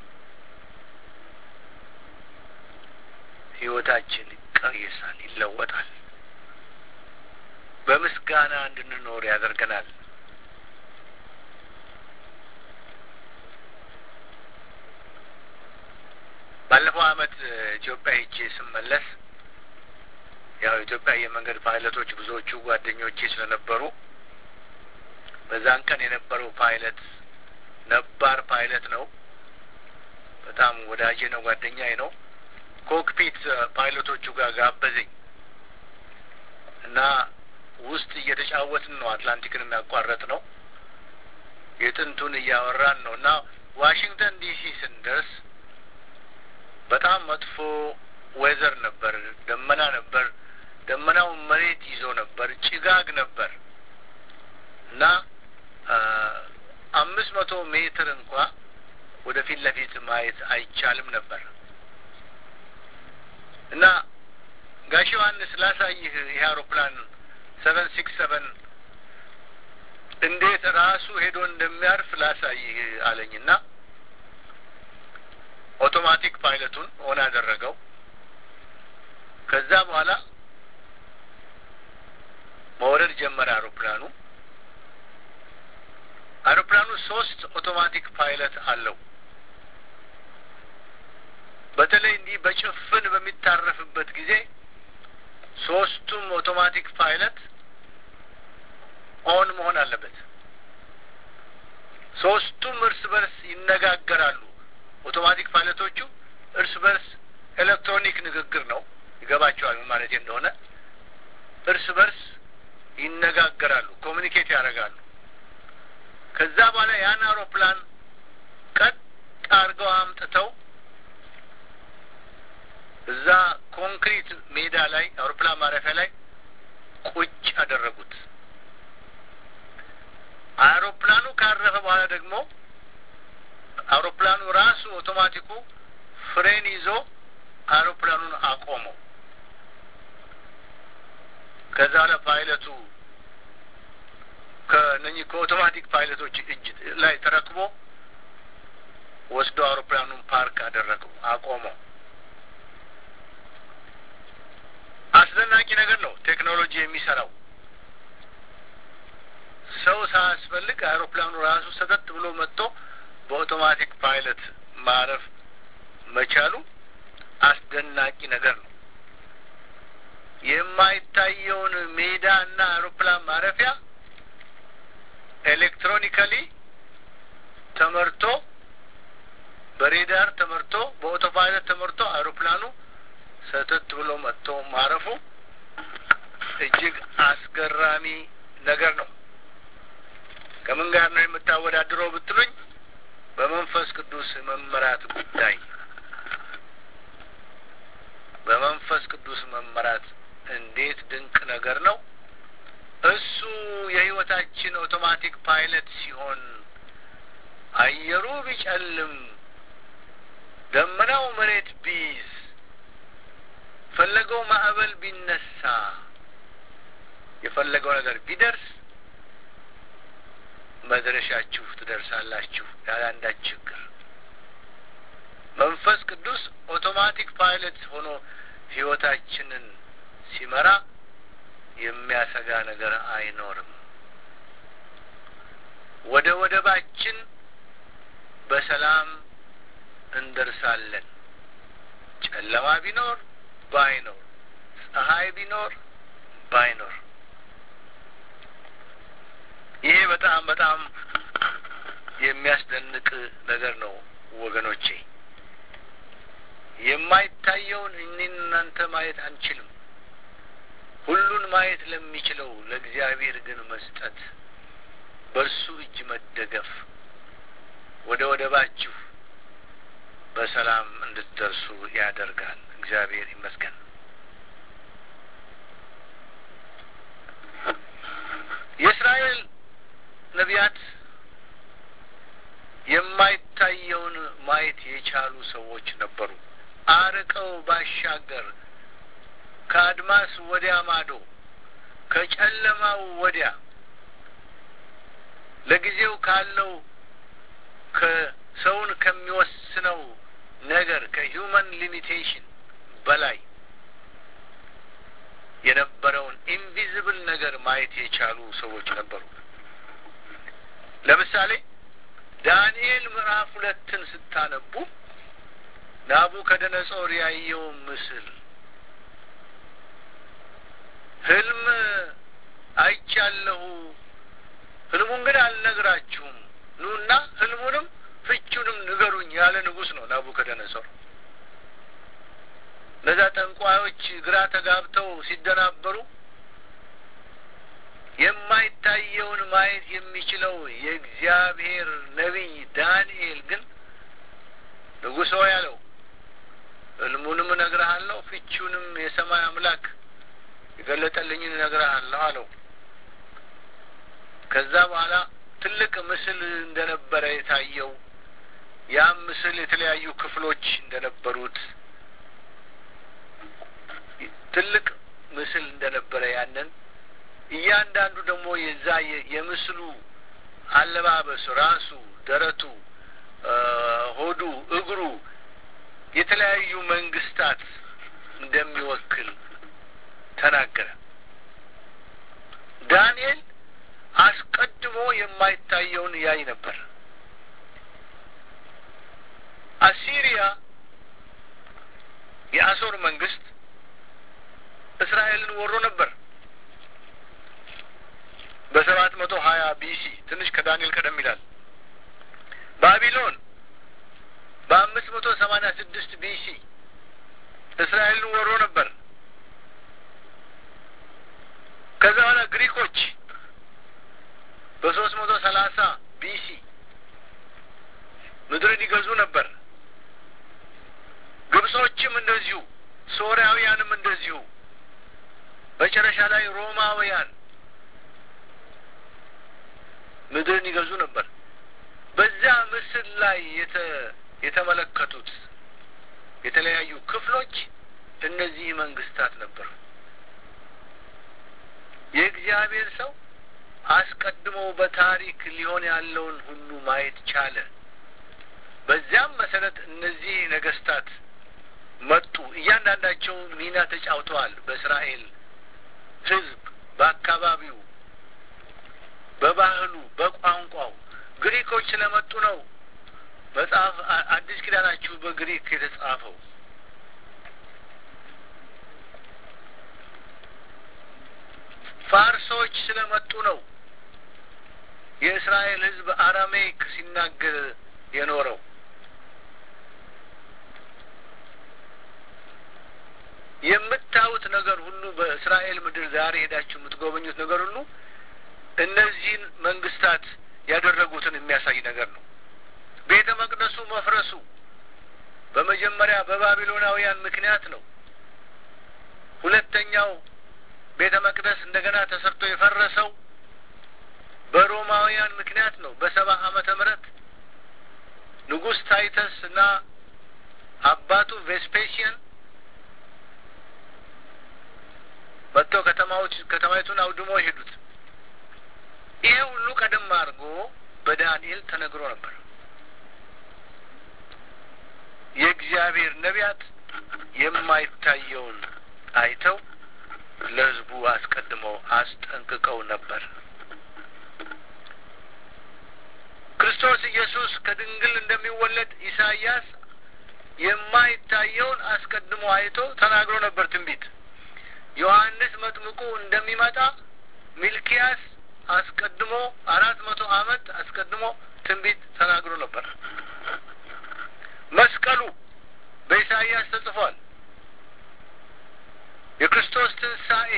ህይወታችን ይቀየሳል፣ ይለወጣል። በምስጋና እንድንኖር ያደርገናል። ባለፈው አመት ኢትዮጵያ ሄጄ ስመለስ ያው ኢትዮጵያ የመንገድ ፓይለቶች ብዙዎቹ ጓደኞቼ ስለነበሩ በዛን ቀን የነበረው ፓይለት ነባር ፓይለት ነው። በጣም ወዳጄ ነው፣ ጓደኛዬ ነው። ኮክፒት ፓይለቶቹ ጋር ጋበዘኝ እና ውስጥ እየተጫወትን ነው። አትላንቲክን የሚያቋረጥ ነው። የጥንቱን እያወራን ነው እና ዋሽንግተን ዲሲ ስንደርስ በጣም መጥፎ ዌዘር ነበር። ደመና ነበር። ደመናው መሬት ይዞ ነበር። ጭጋግ ነበር እና አምስት መቶ ሜትር እንኳ ወደፊት ለፊት ማየት አይቻልም ነበር እና ጋሽ ዮሐንስ ላሳይህ ይህ አውሮፕላን ሰቨን ሲክስ ሰቨን እንዴት ራሱ ሄዶ እንደሚያርፍ ላሳይህ አለኝና ኦቶማቲክ ፓይለቱን ኦን አደረገው። ከዛ በኋላ መውረድ ጀመረ አውሮፕላኑ። አውሮፕላኑ ሶስት ኦቶማቲክ ፓይለት አለው። በተለይ እንዲህ በጭፍን በሚታረፍበት ጊዜ ሶስቱም ኦቶማቲክ ፓይለት ኦን መሆን አለበት። ሶስቱም እርስ በርስ ይነጋገራሉ። ኦቶማቲክ ፓይለቶቹ እርስ በርስ ኤሌክትሮኒክ ንግግር ነው። ይገባቸዋል ምን ማለት እንደሆነ። እርስ በርስ ይነጋገራሉ፣ ኮሚኒኬት ያደርጋሉ። ከዛ በኋላ ያን አውሮፕላን ቀጥ አድርገው አምጥተው እዛ ኮንክሪት ሜዳ ላይ አውሮፕላን ማረፊያ ላይ ቁጭ አደረጉት። አውሮፕላኑ ካረፈ በኋላ ደግሞ አውሮፕላኑ ራሱ ኦቶማቲኩ ፍሬን ይዞ አውሮፕላኑን አቆመው። ከዛ በኋላ ፓይለቱ ከነኚህ ከኦቶማቲክ ፓይለቶች እጅ ላይ ተረክቦ ወስዶ አውሮፕላኑን ፓርክ አደረገው፣ አቆመው። አስደናቂ ነገር ነው ቴክኖሎጂ የሚሰራው። ሰው ሳያስፈልግ አውሮፕላኑ ራሱ ሰተት ብሎ መጥቶ በኦቶማቲክ ፓይለት ማረፍ መቻሉ አስደናቂ ነገር ነው። የማይታየውን ሜዳና አውሮፕላን ማረፊያ ኤሌክትሮኒካሊ ተመርቶ በሬዳር ተመርቶ በኦቶፓይለት ተመርቶ አውሮፕላኑ ሰተት ብሎ መጥቶ ማረፉ እጅግ አስገራሚ ነገር ነው። ከምን ጋር ነው የምታወዳድረው ብትሉኝ፣ በመንፈስ ቅዱስ መመራት ጉዳይ በመንፈስ ቅዱስ መመራት እንዴት ድንቅ ነገር ነው! እሱ የሕይወታችን ኦቶማቲክ ፓይለት ሲሆን አየሩ ቢጨልም፣ ደመናው መሬት ቢይዝ፣ ፈለገው ማዕበል ቢነሳ፣ የፈለገው ነገር ቢደርስ መድረሻችሁ ትደርሳላችሁ ያለ አንዳች ችግር። መንፈስ ቅዱስ ኦቶማቲክ ፓይለት ሆኖ ሕይወታችንን ሲመራ የሚያሰጋ ነገር አይኖርም። ወደ ወደባችን በሰላም እንደርሳለን። ጨለማ ቢኖር ባይኖር፣ ፀሐይ ቢኖር ባይኖር፣ ይሄ በጣም በጣም የሚያስደንቅ ነገር ነው ወገኖቼ። የማይታየውን እኔን እናንተ ማየት አንችልም። ሁሉን ማየት ለሚችለው ለእግዚአብሔር ግን መስጠት፣ በእርሱ እጅ መደገፍ፣ ወደ ወደባችሁ በሰላም እንድትደርሱ ያደርጋል። እግዚአብሔር ይመስገን። የእስራኤል ነቢያት የማይታየውን ማየት የቻሉ ሰዎች ነበሩ። አርቀው ባሻገር ከአድማስ ወዲያ ማዶ ከጨለማው ወዲያ ለጊዜው ካለው ከሰውን ከሚወስነው ነገር ከሂውመን ሊሚቴሽን በላይ የነበረውን ኢንቪዚብል ነገር ማየት የቻሉ ሰዎች ነበሩ። ለምሳሌ ዳንኤል ምዕራፍ ሁለትን ስታነቡ ናቡከደነጾር ያየው ምስል ህልም አይቻለሁ፣ ህልሙን ግን አልነግራችሁም፣ ኑና ህልሙንም ፍቹንም ንገሩኝ ያለ ንጉሥ ነው ናቡከደነጾር። እነዛ ጠንቋዮች ግራ ተጋብተው ሲደናበሩ የማይታየውን ማየት የሚችለው የእግዚአብሔር ነቢይ ዳንኤል ግን ንጉሶ ያለው ህልሙንም እነግርሃለሁ ፍቺውንም የሰማይ አምላክ የገለጠልኝን እነግርሃለሁ አለው። ከዛ በኋላ ትልቅ ምስል እንደነበረ የታየው ያም ምስል የተለያዩ ክፍሎች እንደነበሩት ትልቅ ምስል እንደነበረ ያንን እያንዳንዱ ደግሞ የዛ የምስሉ አለባበስ ራሱ፣ ደረቱ፣ ሆዱ፣ እግሩ የተለያዩ መንግስታት እንደሚወክል ተናገረ። ዳንኤል አስቀድሞ የማይታየውን ያይ ነበር። አሲሪያ የአሶር መንግስት እስራኤልን ወሮ ነበር በሰባት መቶ ሀያ ቢሲ ትንሽ ከዳንኤል ቀደም ይላል። ባቢሎን በአምስት መቶ ሰማኒያ ስድስት ቢሲ እስራኤልን ወሮ ነበር። ከዛ በኋላ ግሪኮች በሶስት መቶ ሰላሳ ቢሲ ምድርን ይገዙ ነበር። ግብጾችም እንደዚሁ፣ ሶርያውያንም እንደዚሁ፣ መጨረሻ ላይ ሮማውያን ምድርን ይገዙ ነበር። በዚያ ምስል ላይ የተመለከቱት የተለያዩ ክፍሎች እነዚህ መንግስታት ነበሩ። የእግዚአብሔር ሰው አስቀድሞ በታሪክ ሊሆን ያለውን ሁሉ ማየት ቻለ። በዚያም መሰረት እነዚህ ነገስታት መጡ። እያንዳንዳቸው ሚና ተጫውተዋል። በእስራኤል ሕዝብ፣ በአካባቢው፣ በባህሉ፣ በቋንቋው ግሪኮች ስለመጡ ነው መጽሐፍ አዲስ ኪዳናችሁ በግሪክ የተጻፈው። ፋርሶች ስለመጡ ነው የእስራኤል ሕዝብ አራሜይክ ሲናገር የኖረው። የምታዩት ነገር ሁሉ በእስራኤል ምድር ዛሬ ሄዳችሁ የምትጎበኙት ነገር ሁሉ እነዚህን መንግስታት ያደረጉትን የሚያሳይ ነገር ነው። ቤተ መቅደሱ መፍረሱ በመጀመሪያ በባቢሎናውያን ምክንያት ነው። ሁለተኛው ቤተ መቅደስ እንደገና ተሰርቶ የፈረሰው በሮማውያን ምክንያት ነው። በሰባ ዓመተ ምህረት ንጉሥ ታይተስ እና አባቱ ቬስፔሽን መጥተው ከተማዎች ከተማይቱን አውድሞ ሄዱት። ይሄ ሁሉ ቀደም አድርጎ በዳንኤል ተነግሮ ነበር። የእግዚአብሔር ነቢያት የማይታየውን አይተው ለሕዝቡ አስቀድመው አስጠንቅቀው ነበር። ክርስቶስ ኢየሱስ ከድንግል እንደሚወለድ ኢሳይያስ የማይታየውን አስቀድሞ አይቶ ተናግሮ ነበር ትንቢት። ዮሐንስ መጥምቁ እንደሚመጣ ሚልኪያስ አስቀድሞ አራት መቶ ዓመት አስቀድሞ ትንቢት ተናግሮ ነበር። መስቀሉ በኢሳይያስ ተጽፏል። የክርስቶስ ትንሣኤ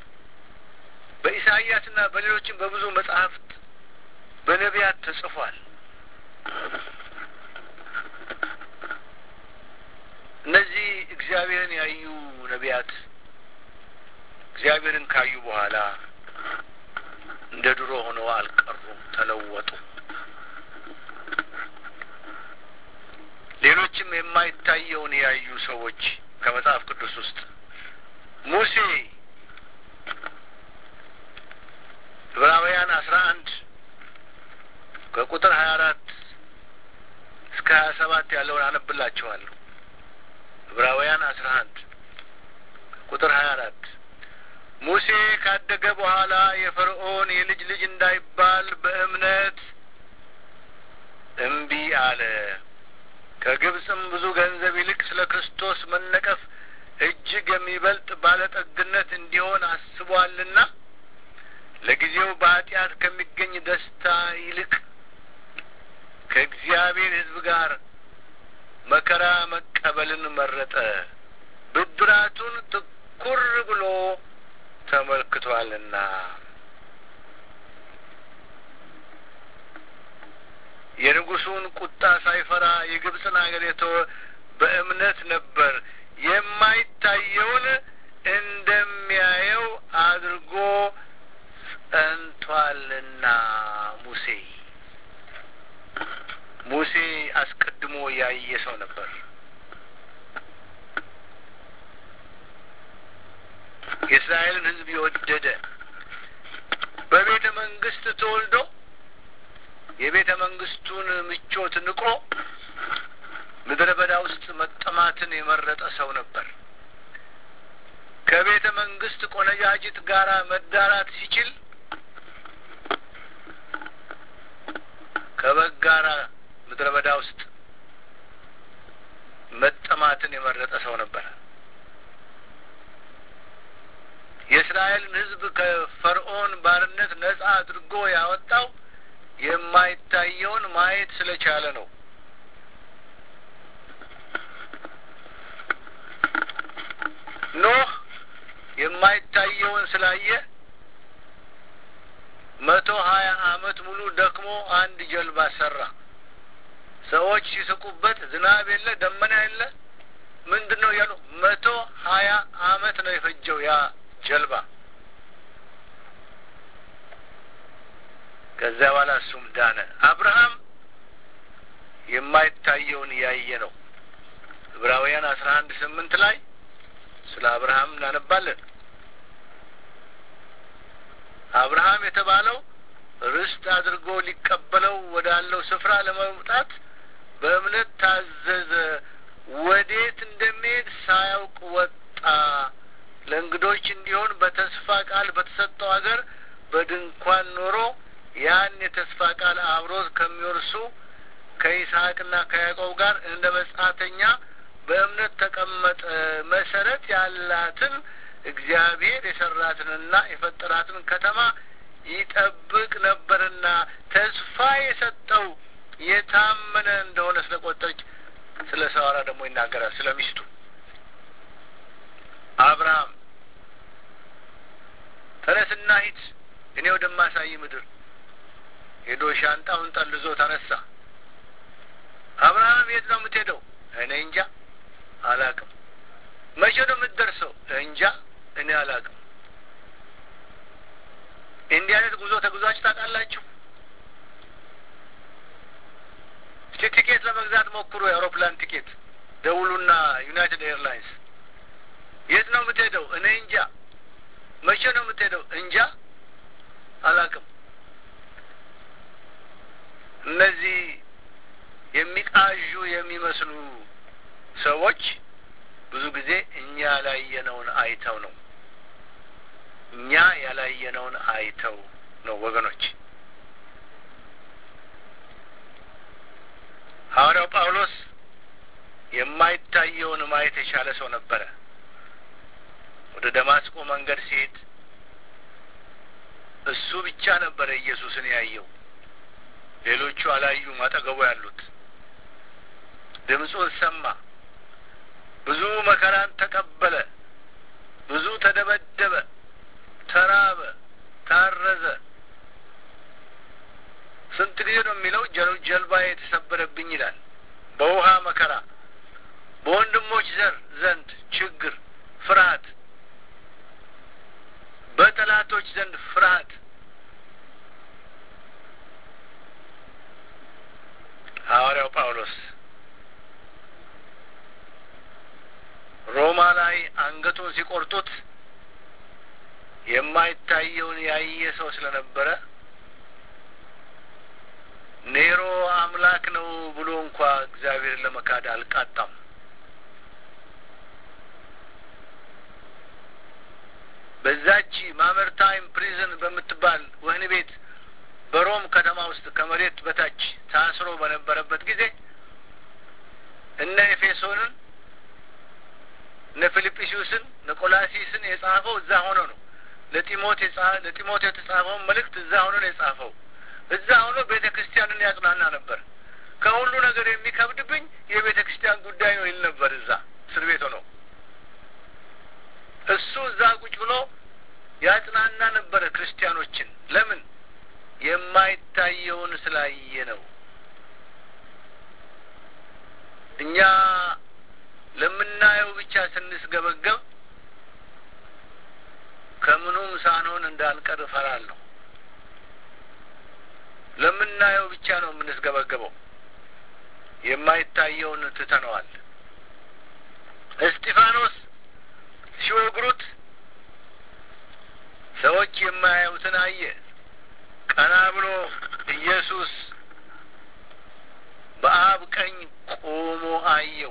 በኢሳይያስና በሌሎችም በብዙ መጽሐፍት በነቢያት ተጽፏል። እነዚህ እግዚአብሔርን ያዩ ነቢያት እግዚአብሔርን ካዩ በኋላ እንደ ድሮ ሆነው አልቀሩም፣ ተለወጡ። ሌሎችም የማይታየውን ያዩ ሰዎች ከመጽሐፍ ቅዱስ ውስጥ ሙሴ ዕብራውያን አስራ አንድ ከቁጥር ሀያ አራት እስከ ሀያ ሰባት ያለውን አነብላችኋለሁ። ዕብራውያን አስራ አንድ ቁጥር ሀያ አራት ሙሴ ካደገ በኋላ የፈርዖን የልጅ ልጅ እንዳይባል በእምነት እምቢ አለ። ከግብፅም ብዙ ገንዘብ ይልቅ ስለ ክርስቶስ መነቀፍ እጅግ የሚበልጥ ባለጠግነት እንዲሆን አስቧልና ለጊዜው በኃጢአት ከሚገኝ ደስታ ይልቅ ከእግዚአብሔር ሕዝብ ጋር መከራ መቀበልን መረጠ። ብድራቱን ትኩር ብሎ ተመልክቷልና። የንጉሱን ቁጣ ሳይፈራ የግብፅን አገር የተወ በእምነት ነበር። የማይታየውን እንደሚያየው አድርጎ ጸንቷልና። ሙሴ ሙሴ አስቀድሞ ያየ ሰው ነበር። የእስራኤልን ሕዝብ የወደደ በቤተ መንግስት ተወልዶ የቤተ መንግስቱን ምቾት ንቆ ምድረ በዳ ውስጥ መጠማትን የመረጠ ሰው ነበር። ከቤተ መንግስት ቆነጃጅት ጋራ መዳራት ሲችል ከበግ ጋራ ምድረ በዳ ውስጥ መጠማትን የመረጠ ሰው ነበር። የእስራኤልን ሕዝብ ከፈርዖን ባርነት ነጻ አድርጎ ያወጣው የማይታየውን ማየት ስለቻለ ነው። ኖህ የማይታየውን ስላየ መቶ ሀያ አመት ሙሉ ደክሞ አንድ ጀልባ ሰራ። ሰዎች ሲስቁበት ዝናብ የለ ደመና የለ ምንድን ነው እያሉ መቶ ሀያ አመት ነው የፈጀው ያ ጀልባ። ከዚያ በኋላ እሱም ዳነ። አብርሃም የማይታየውን ያየ ነው። ዕብራውያን አስራ አንድ ስምንት ላይ ስለ አብርሃም እናነባለን። አብርሃም የተባለው ርስት አድርጎ ሊቀበለው ወዳለው ስፍራ ለመውጣት በእምነት ታዘዘ። ወዴት እንደሚሄድ ሳያውቅ ወጣ። ለእንግዶች እንዲሆን በተስፋ ቃል በተሰጠው አገር በድንኳን ኖሮ ያን የተስፋ ቃል አብሮት ከሚወርሱ ከይስሐቅና ከያዕቆብ ጋር እንደ መጻተኛ በእምነት ተቀመጠ። መሰረት ያላትን እግዚአብሔር የሰራትንና የፈጠራትን ከተማ ይጠብቅ ነበርና ተስፋ የሰጠው የታመነ እንደሆነ ስለቆጠረች ስለ ሳራ ደግሞ ይናገራል። ስለ ሚስቱ አብርሃም ተነስና ሂድ እኔ ወደማሳይ ምድር ሄዶ ሻንጣውን ጠልዞ ተነሳ። አብርሃም የት ነው የምትሄደው? እኔ እንጃ አላቅም። መቼ ነው የምትደርሰው? እንጃ እኔ አላቅም። እንዲህ አይነት ጉዞ ተጉዛችሁ ታውቃላችሁ? እስቲ ቲኬት ለመግዛት ሞክሩ። የአውሮፕላን ቲኬት ደውሉና ዩናይትድ ኤርላይንስ የት ነው የምትሄደው? እኔ እንጃ። መቼ ነው የምትሄደው? እንጃ አላቅም። እነዚህ የሚቃዡ የሚመስሉ ሰዎች ብዙ ጊዜ እኛ ያላየነውን አይተው ነው እኛ ያላየነውን አይተው ነው ወገኖች። ሐዋርያው ጳውሎስ የማይታየውን ማየት የቻለ ሰው ነበረ። ወደ ደማስቆ መንገድ ሲሄድ እሱ ብቻ ነበረ ኢየሱስን ያየው። ሌሎቹ አላዩም። አጠገቡ ያሉት ድምፁን ሰማ። ብዙ መከራን ተቀበለ። ብዙ ተደበደበ፣ ተራበ፣ ታረዘ። ስንት ጊዜ ነው የሚለው? ጀልባዬ የተሰበረብኝ ይላል። በውሃ መከራ፣ በወንድሞች ዘር ዘንድ ችግር፣ ፍርሃት፣ በጠላቶች ዘንድ ፍርሃት ሐዋርያው ጳውሎስ ሮማ ላይ አንገቱን ሲቆርጡት የማይታየውን ያየ ሰው ስለነበረ ኔሮ አምላክ ነው ብሎ እንኳ እግዚአብሔርን ለመካድ አልቃጣም። በዛች ማመርታይም ፕሪዝን በምትባል ወህኒ ቤት በሮም ከተማ ውስጥ ከመሬት በታች ታስሮ በነበረበት ጊዜ እነ ኤፌሶንን እነ ፊልጵስዩስን እነ ቆላሲስን የጻፈው እዛ ሆኖ ነው። ለጢሞቴ ለጢሞቴ የተጻፈውን መልእክት እዛ ሆኖ ነው የጻፈው። እዛ ሆኖ ቤተ ክርስቲያንን ያጽናና ነበር። ከሁሉ ነገር የሚከብድብኝ የቤተ ክርስቲያን ጉዳይ ነው ይል ነበር። እዛ እስር ቤት ሆኖ እሱ እዛ ቁጭ ብሎ ያጽናና ነበረ ክርስቲያኖችን። ለምን? የማይታየውን ስላየ ነው። እኛ ለምናየው ብቻ ስንስገበገብ ከምኑም ሳንሆን እንዳንቀር እፈራለሁ። ለምናየው ብቻ ነው የምንስገበገበው። የማይታየውን ትተነዋል። እስጢፋኖስ ሲወግሩት ሰዎች የማያዩትን አየ። ቀና ብሎ ኢየሱስ በአብ ቀኝ ቆሞ አየው።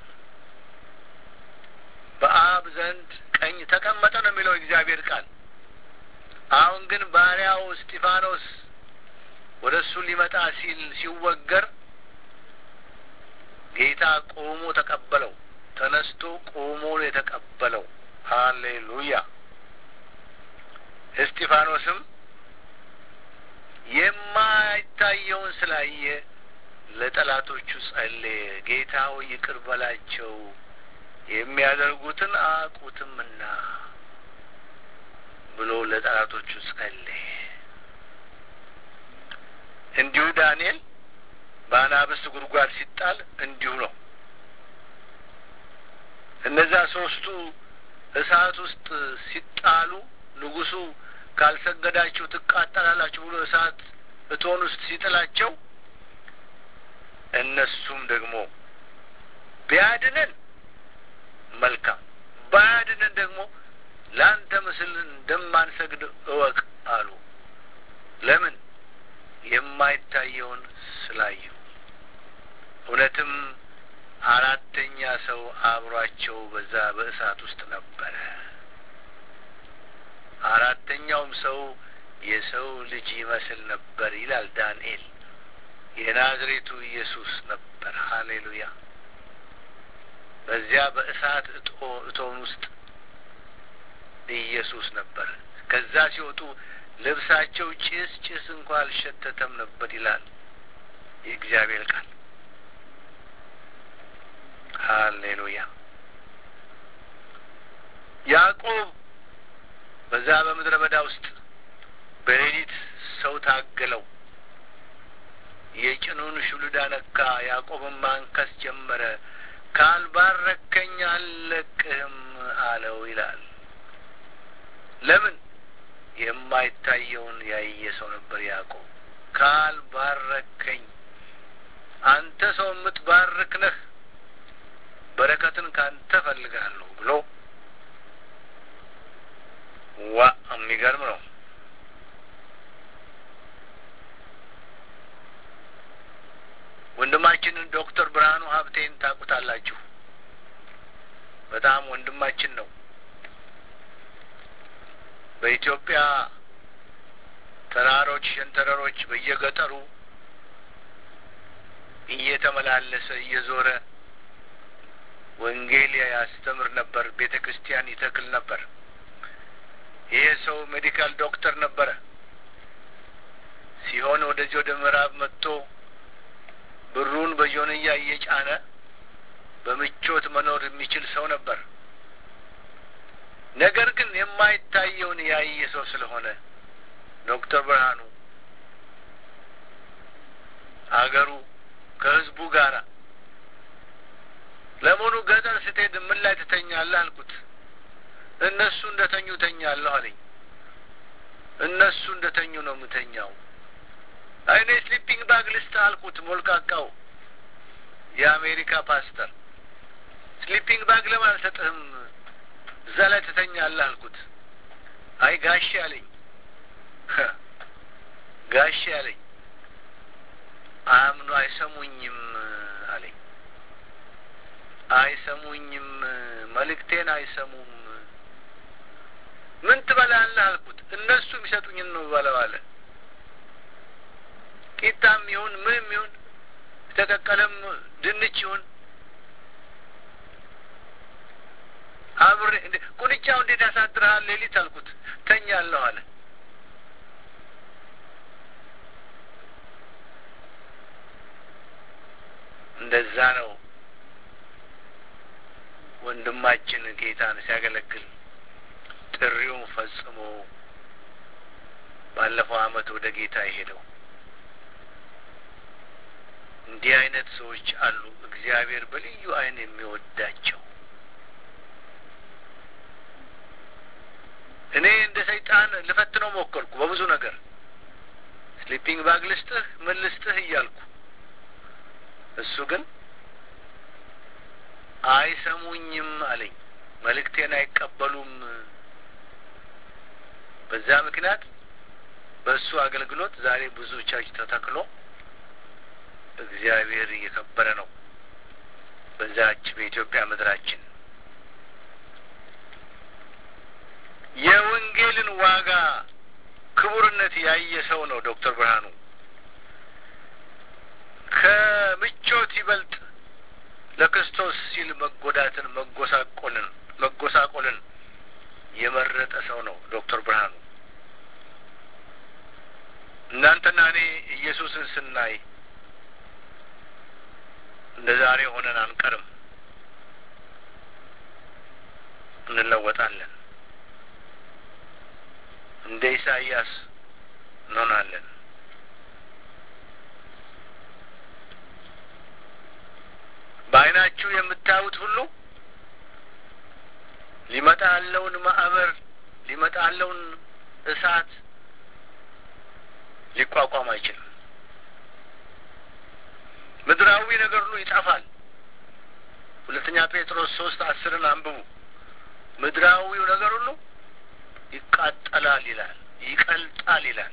በአብ ዘንድ ቀኝ ተቀመጠ ነው የሚለው እግዚአብሔር ቃል። አሁን ግን ባሪያው እስጢፋኖስ ወደ እሱ ሊመጣ ሲል ሲወገር ጌታ ቆሞ ተቀበለው። ተነስቶ ቆሞ የተቀበለው። ሀሌሉያ። እስጢፋኖስም የማይታየውን ስላየ ለጠላቶቹ ጸለየ። ጌታ ሆይ ይቅር በላቸው የሚያደርጉትን አያውቁትምና ብሎ ለጠላቶቹ ጸለየ። እንዲሁ ዳንኤል በአናብስት ጉድጓድ ሲጣል እንዲሁ ነው። እነዛ ሶስቱ እሳት ውስጥ ሲጣሉ ንጉሡ ካልሰገዳችሁ ትቃጠላላችሁ ብሎ እሳት እቶን ውስጥ ሲጥላቸው እነሱም ደግሞ ቢያድነን መልካም፣ ባያድነን ደግሞ ለአንተ ምስል እንደማንሰግድ እወቅ አሉ። ለምን? የማይታየውን ስላዩ። እውነትም አራተኛ ሰው አብሯቸው በዛ በእሳት ውስጥ ነበረ። አራተኛውም ሰው የሰው ልጅ ይመስል ነበር ይላል ዳንኤል። የናዝሬቱ ኢየሱስ ነበር። ሀሌሉያ። በዚያ በእሳት እጦን ውስጥ ኢየሱስ ነበር። ከዛ ሲወጡ ልብሳቸው ጭስ ጭስ እንኳ አልሸተተም ነበር ይላል የእግዚአብሔር ቃል። ሀሌሉያ። ያዕቆብ በዛ በምድረ በዳ ውስጥ በሌሊት ሰው ታገለው። የጭኑን ሹልዳ ነካ። ያዕቆብን ማንከስ ጀመረ። ካልባረከኝ አልለቅህም አለው ይላል። ለምን? የማይታየውን ያየ ሰው ነበር ያዕቆብ። ካልባረከኝ አንተ ሰው የምትባርክ ነህ፣ በረከትን ካንተ ፈልጋለሁ ብሎ ዋ የሚገርም ነው። ወንድማችንን ዶክተር ብርሃኑ ሀብቴን ታውቁታላችሁ። በጣም ወንድማችን ነው። በኢትዮጵያ ተራሮች፣ ሸንተረሮች በየገጠሩ እየተመላለሰ እየዞረ ወንጌል ያስተምር ነበር። ቤተ ክርስቲያን ይተክል ነበር። ይሄ ሰው ሜዲካል ዶክተር ነበረ። ሲሆን ወደዚህ ወደ ምዕራብ መጥቶ ብሩን በጆንያ እየጫነ በምቾት መኖር የሚችል ሰው ነበር። ነገር ግን የማይታየውን ያየ ሰው ስለሆነ ዶክተር ብርሃኑ አገሩ ከህዝቡ ጋራ ለመሆኑ ገጠር ስትሄድ ምን ላይ ትተኛለህ አልኩት። እነሱ እንደ ተኙ ተኛለሁ አለኝ። እነሱ እንደ ተኙ ነው የምተኛው። አይኔ ስሊፒንግ ባግ ልስጥ አልኩት። ሞልቃቃው የአሜሪካ ፓስተር ስሊፒንግ ባግ ለምን አልሰጥህም? እዛ ላይ ትተኛለህ አልኩት። አይ ጋሼ አለኝ። ጋሼ አለኝ። አምኑ አይሰሙኝም አለኝ። አይሰሙኝም፣ መልእክቴን አይሰሙም። ምን ትበላለህ አልኩት። እነሱ የሚሰጡኝን ነው በለው አለ። ቂጣም ይሁን ምንም ይሁን የተቀቀለም ድንች ይሁን አብሬ ቁንጫው እንዴት ያሳድርሃል ሌሊት አልኩት። ተኛለሁ አለ። እንደዛ ነው ወንድማችን ጌታን ሲያገለግል ጥሪውን ፈጽሞ ባለፈው ዓመት ወደ ጌታ የሄደው። እንዲህ አይነት ሰዎች አሉ፣ እግዚአብሔር በልዩ ዓይን የሚወዳቸው። እኔ እንደ ሰይጣን ልፈትነው ሞከርኩ በብዙ ነገር። ስሊፒንግ ባግ ልስጥህ፣ ምን ልስጥህ እያልኩ እሱ ግን አይሰሙኝም አለኝ። መልእክቴን አይቀበሉም። በዛ ምክንያት በእሱ አገልግሎት ዛሬ ብዙ ቸርች ተተክሎ እግዚአብሔር እየከበረ ነው በዛች በኢትዮጵያ ምድራችን። የወንጌልን ዋጋ ክቡርነት ያየ ሰው ነው ዶክተር ብርሃኑ። ከምቾት ይበልጥ ለክርስቶስ ሲል መጎዳትን፣ መጎሳቆልን መጎሳቆልን የመረጠ ሰው ነው ዶክተር ብርሃኑ። እናንተና እኔ ኢየሱስን ስናይ እንደ ዛሬ ሆነን አንቀርም፣ እንለወጣለን። እንደ ኢሳይያስ እንሆናለን። በዓይናችሁ የምታዩት ሁሉ ሊመጣ ያለውን ማዕበር ሊመጣ ያለውን እሳት ሊቋቋም አይችልም። ምድራዊ ነገር ሁሉ ይጠፋል። ሁለተኛ ጴጥሮስ ሶስት አስርን አንብቡ። ምድራዊው ነገር ሁሉ ይቃጠላል ይላል፣ ይቀልጣል ይላል።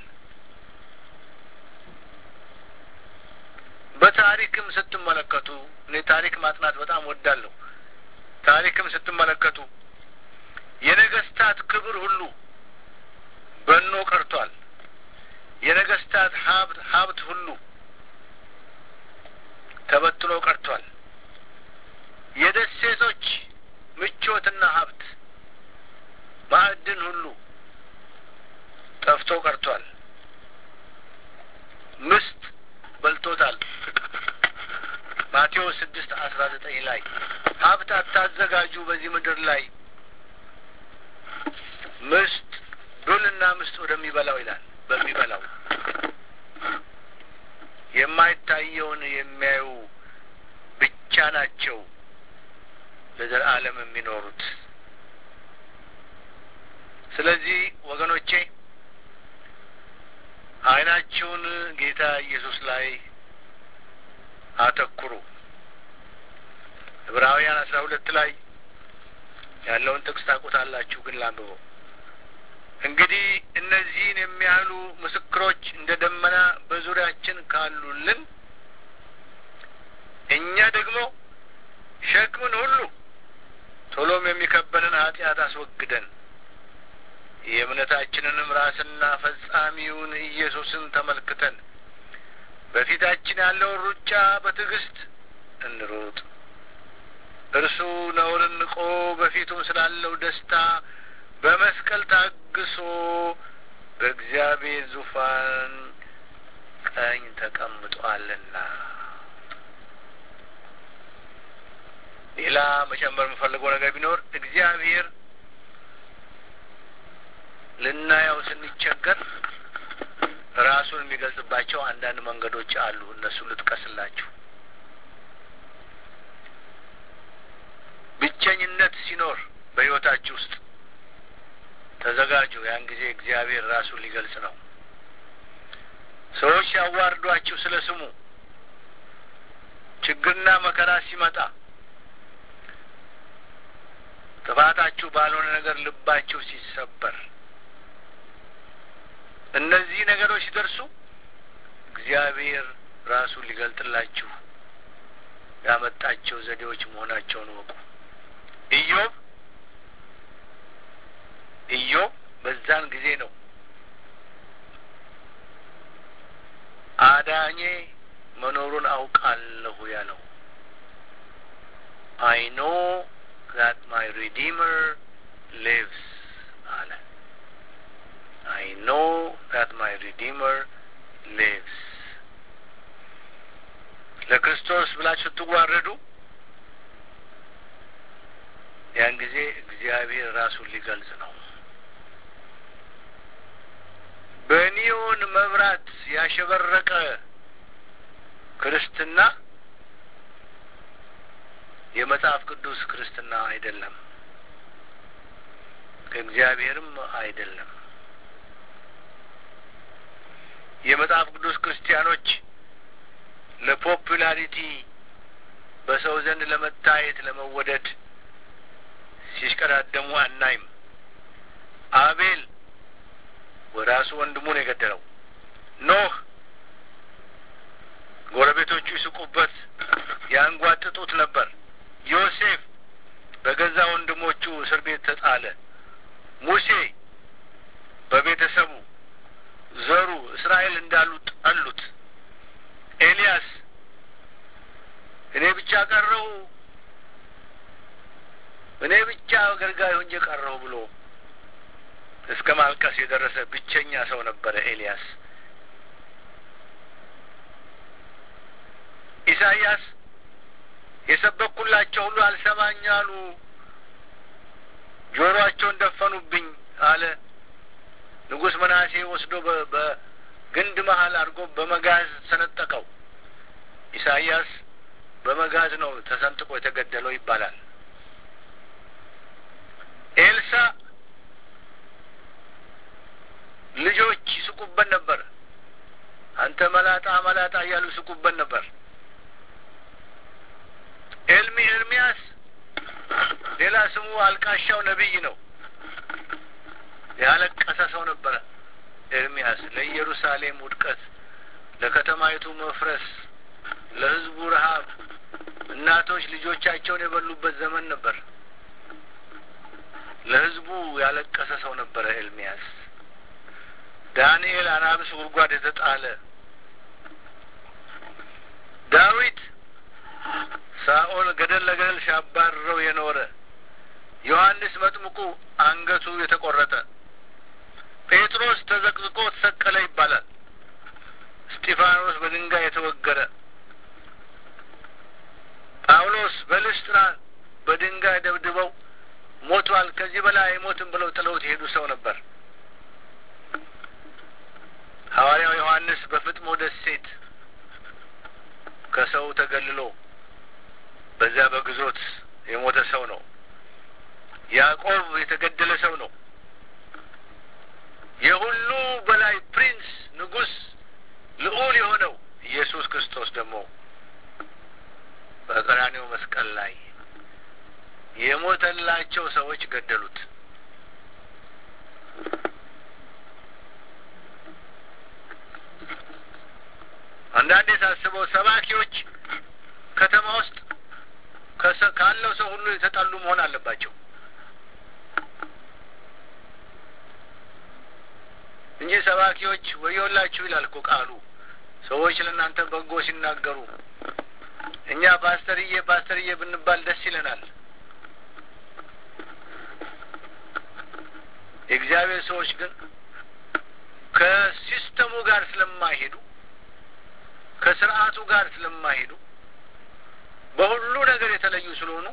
በታሪክም ስትመለከቱ እኔ ታሪክ ማጥናት በጣም ወዳለሁ። ታሪክም ስትመለከቱ የነገስታት ክብር ሁሉ በኖ ቀርቷል። የነገስታት ሀብት ሀብት ሁሉ ተበትኖ ቀርቷል። የደሴቶች ምቾትና ሀብት ማዕድን አስራ ዘጠኝ ላይ ሀብት አታዘጋጁ በዚህ ምድር ላይ ምስጥ ዱልና ምስጥ ወደሚበላው ይላል። በሚበላው የማይታየውን የሚያዩ ብቻ ናቸው ለዘላለም የሚኖሩት። ስለዚህ ወገኖቼ ዓይናችሁን ጌታ ኢየሱስ ላይ አተኩሩ። ዕብራውያን አስራ ሁለት ላይ ያለውን ጥቅስ ታውቁታላችሁ፣ ግን ላንብበው። እንግዲህ እነዚህን የሚያህሉ ምስክሮች እንደ ደመና በዙሪያችን ካሉልን እኛ ደግሞ ሸክምን ሁሉ ቶሎም የሚከበንን ኃጢአት አስወግደን የእምነታችንንም ራስና ፈጻሚውን ኢየሱስን ተመልክተን በፊታችን ያለውን ሩጫ በትዕግስት እንሩጥ። እርሱ ነውርን ንቆ በፊቱም ስላለው ደስታ በመስቀል ታግሶ በእግዚአብሔር ዙፋን ቀኝ ተቀምጧልና። ሌላ መጨመር የምፈልገው ነገር ቢኖር እግዚአብሔር ልናየው ስንቸገር ራሱን የሚገልጽባቸው አንዳንድ መንገዶች አሉ። እነሱ ልጥቀስላችሁ። ብቸኝነት ሲኖር በሕይወታችሁ ውስጥ ተዘጋጁ። ያን ጊዜ እግዚአብሔር ራሱን ሊገልጽ ነው። ሰዎች ሲያዋርዷችሁ ስለ ስሙ ችግርና መከራ ሲመጣ ጥፋታችሁ ባልሆነ ነገር ልባችሁ ሲሰበር እነዚህ ነገሮች ሲደርሱ እግዚአብሔር ራሱን ሊገልጥላችሁ ያመጣቸው ዘዴዎች መሆናቸውን ወቁ። ኢዮብ ኢዮብ በዛን ጊዜ ነው አዳኜ መኖሩን አውቃለሁ ያለው። አይ ኖ ዛት ማይ ሪዲመር ሊቭስ አለ። አይ ኖ ዛት ማይ ሪዲመር ሊቭስ። ለክርስቶስ ብላችሁ ስትዋረዱ ያን ጊዜ እግዚአብሔር ራሱን ሊገልጽ ነው። በኒዮን መብራት ያሸበረቀ ክርስትና የመጽሐፍ ቅዱስ ክርስትና አይደለም፣ ከእግዚአብሔርም አይደለም። የመጽሐፍ ቅዱስ ክርስቲያኖች ለፖፑላሪቲ በሰው ዘንድ ለመታየት ለመወደድ ሲሽቀዳደሙ አናይም። አቤል ራሱ ወንድሙን የገደለው ኖህ ጎረቤቶቹ ይስቁበት ያንጓጥጡት ነበር። ዮሴፍ በገዛ ወንድሞቹ እስር ቤት ተጣለ። ሙሴ በቤተሰቡ ዘሩ እስራኤል እንዳሉ ጠሉት። ኤልያስ እኔ ብቻ ቀረው እኔ ብቻ አገልጋይ ሆኜ ቀረው ብሎ እስከ ማልቀስ የደረሰ ብቸኛ ሰው ነበረ ኤልያስ። ኢሳይያስ የሰበኩላቸው ሁሉ አልሰማኝ አሉ፣ ጆሮአቸውን ደፈኑብኝ አለ። ንጉሥ መናሴ ወስዶ በግንድ መሀል አድርጎ በመጋዝ ሰነጠቀው። ኢሳይያስ በመጋዝ ነው ተሰንጥቆ የተገደለው ይባላል። ኤልሳ ልጆች ይስቁበት ነበር። አንተ መላጣ መላጣ እያሉ ይስቁበት ነበር። ኤልሚ ኤርሚያስ ሌላ ስሙ አልቃሻው ነቢይ ነው። ያለቀሰ ሰው ነበረ ኤርሚያስ ለኢየሩሳሌም ውድቀት፣ ለከተማይቱ መፍረስ፣ ለሕዝቡ ረሀብ እናቶች ልጆቻቸውን የበሉበት ዘመን ነበር። ለሕዝቡ ያለቀሰ ሰው ነበረ ኤርሚያስ። ዳንኤል አናብስ ጉድጓድ የተጣለ ዳዊት ሳኦል ገደል ለገደል ሲያባርረው የኖረ ዮሐንስ መጥምቁ አንገቱ የተቆረጠ ጴጥሮስ ተዘቅዝቆ ተሰቀለ ይባላል። እስጢፋኖስ በድንጋይ የተወገረ ጳውሎስ በልስጥራ በድንጋይ ደብድበው ሞቷል፣ ከዚህ በላይ አይሞትም ብለው ጥለውት የሄዱ ሰው ነበር። ሐዋርያው ዮሐንስ በፍጥሞ ደሴት ከሰው ተገልሎ በዚያ በግዞት የሞተ ሰው ነው። ያዕቆብ የተገደለ ሰው ነው። የሁሉ በላይ ፕሪንስ፣ ንጉሥ፣ ልዑል የሆነው ኢየሱስ ክርስቶስ ደግሞ በቀራኔው መስቀል ላይ የሞተላቸው ሰዎች ገደሉት። አንዳንዴ ሳስበው ሰባኪዎች ከተማ ውስጥ ካለው ሰው ሁሉ የተጣሉ መሆን አለባቸው እንጂ ሰባኪዎች ወዮላችሁ ይላል እኮ ቃሉ። ሰዎች ለእናንተ በጎ ሲናገሩ እኛ ፓስተርዬ ፓስተርዬ ብንባል ደስ ይለናል። የእግዚአብሔር ሰዎች ግን ከሲስተሙ ጋር ስለማይሄዱ ከስርዓቱ ጋር ስለማይሄዱ በሁሉ ነገር የተለዩ ስለሆኑ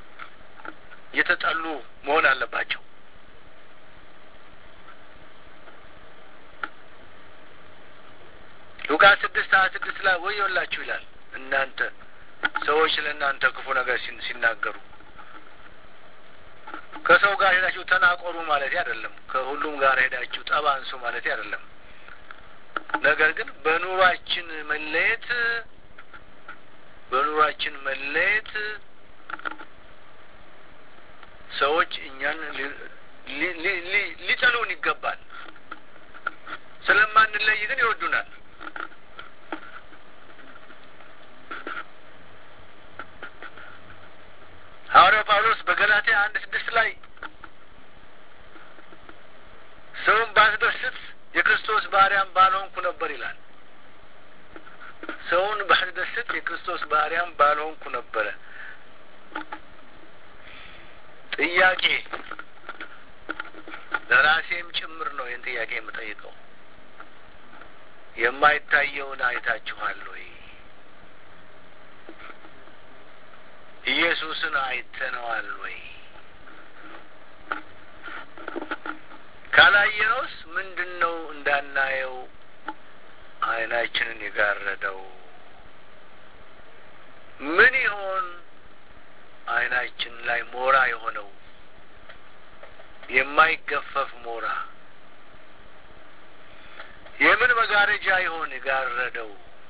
የተጠሉ መሆን አለባቸው። ሉቃስ ስድስት ሀያ ስድስት ላይ ወዮላችሁ ይላል እናንተ ሰዎች ለእናንተ ክፉ ነገር ሲናገሩ ከሰው ጋር ሄዳችሁ ተናቆሩ ማለት አይደለም። ከሁሉም ጋር ሄዳችሁ ጠብ አንሱ ማለት አይደለም። ነገር ግን በኑሯችን መለየት በኑሯችን መለየት ሰዎች እኛን ሊጠሉን ይገባል። ስለማንለይ ግን ይወዱናል። ሐዋርያው ጳውሎስ በገላትያ አንድ ስድስት ላይ ሰውን ባስደስት የክርስቶስ ባሪያም ባልሆንኩ ነበር ይላል። ሰውን ባስደስት የክርስቶስ ባሪያም ባልሆንኩ ነበረ። ጥያቄ ለራሴም ጭምር ነው ይህን ጥያቄ የምጠይቀው። የማይታየውን አይታችኋል ወይ? ኢየሱስን አይተነዋል ወይ? ካላየነውስ ምንድን ነው እንዳናየው አይናችንን የጋረደው? ምን ይሆን አይናችን ላይ ሞራ የሆነው የማይገፈፍ ሞራ? የምን መጋረጃ ይሆን የጋረደው?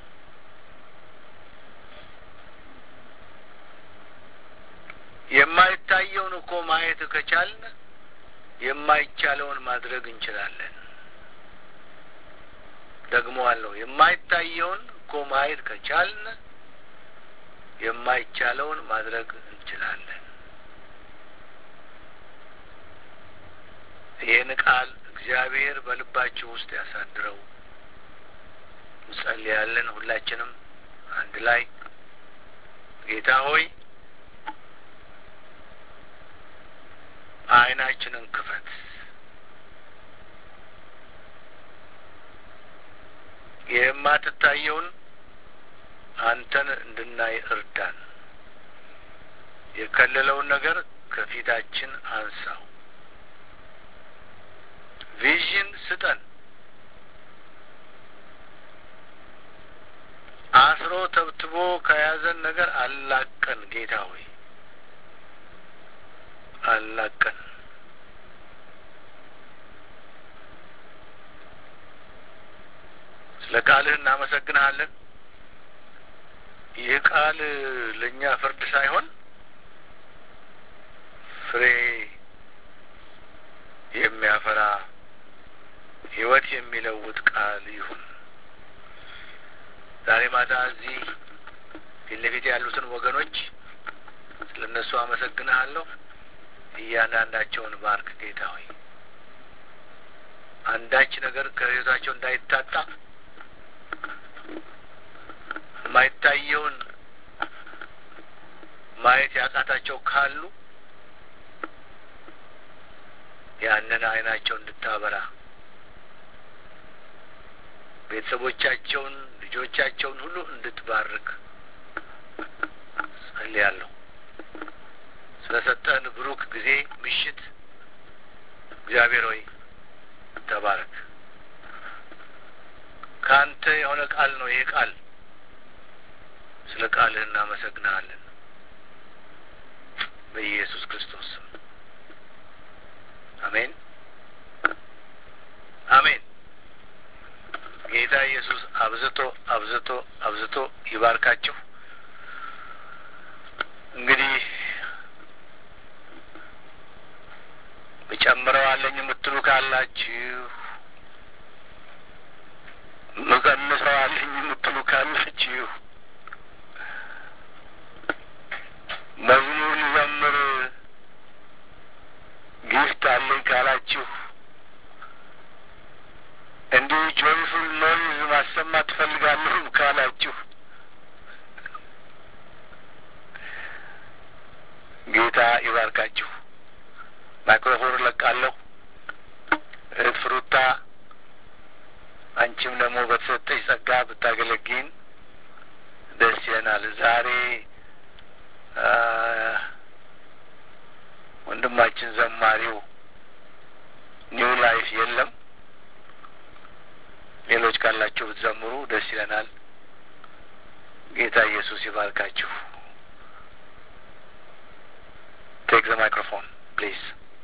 የማይታየውን እኮ ማየት ከቻልን የማይቻለውን ማድረግ እንችላለን። ደግሞ አለው የማይታየውን እኮ ማየት ከቻልን የማይቻለውን ማድረግ እንችላለን። ይህን ቃል እግዚአብሔር በልባችሁ ውስጥ ያሳድረው። እንጸልያለን። ሁላችንም አንድ ላይ ጌታ ሆይ አይናችንን ክፈት። የማትታየውን አንተን እንድናይ እርዳን። የከለለውን ነገር ከፊታችን አንሳው። ቪዥን ስጠን። አስሮ ተብትቦ ከያዘን ነገር አላቀን ጌታ ሆይ አላቀን። ስለ ቃልህ እናመሰግንሃለን። ይህ ቃል ለእኛ ፍርድ ሳይሆን ፍሬ የሚያፈራ ሕይወት የሚለውጥ ቃል ይሁን። ዛሬ ማታ እዚህ ፊት ለፊት ያሉትን ወገኖች ስለ እነሱ አመሰግንሃለሁ። እያንዳንዳቸውን ባርክ ጌታ ሆይ። አንዳች ነገር ከሕይወታቸው እንዳይታጣ የማይታየውን ማየት ያቃታቸው ካሉ ያንን አይናቸው እንድታበራ ቤተሰቦቻቸውን፣ ልጆቻቸውን ሁሉ እንድትባርክ ጸልያለሁ። ስለሰጠን ብሩክ ጊዜ ምሽት እግዚአብሔር ሆይ ተባረክ። ከአንተ የሆነ ቃል ነው ይሄ ቃል። ስለ ቃልህ እናመሰግንሃለን በኢየሱስ ክርስቶስ ስም አሜን፣ አሜን። ጌታ ኢየሱስ አብዝቶ አብዝቶ አብዝቶ ይባርካችሁ። እንግዲህ እጨምረው አለኝ የምትሉ ካላችሁ ምቀንሰው አለኝ የምትሉ ካላችሁ መዝሙር ልዘምር ጊፍት አለኝ ካላችሁ እንዲሁ ጆይፉል ኖይዝ ማሰማት ትፈልጋለሁ ካላችሁ ጌታ ይባርካችሁ። ማይክሮፎን ለቃለሁ። እህት ፍሩታ አንቺም ደግሞ በተሰጠች ጸጋ ብታገለግን ደስ ይለናል። ዛሬ ወንድማችን ዘማሪው ኒው ላይፍ የለም። ሌሎች ካላችሁ ብትዘምሩ ደስ ይለናል። ጌታ ኢየሱስ ይባርካችሁ። ቴክ ዘ ማይክሮፎን ፕሊዝ።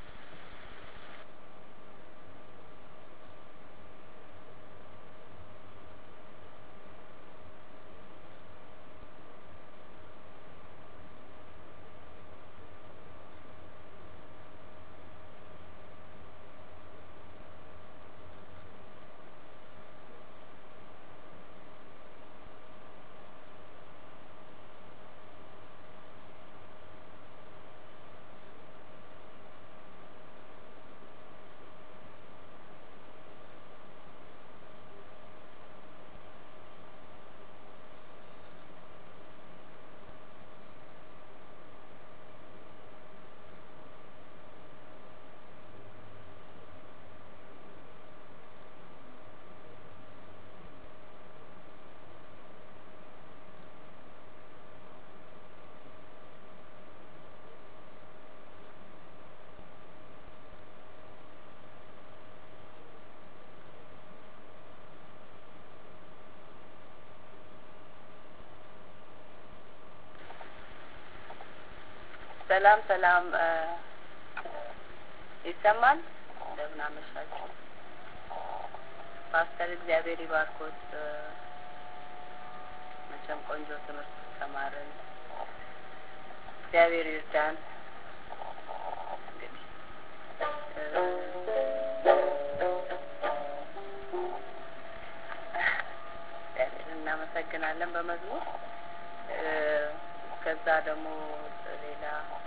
ሰላም ሰላም፣ ይሰማል። እንደምን አመሻችሁ ፓስተር። እግዚአብሔር ይባርኮት። መቼም ቆንጆ ትምህርት ተማርን። እግዚአብሔር ይርዳን። እንግዲህ እግዚአብሔር እናመሰግናለን በመዝሙር ከዛ ደግሞ ሌላ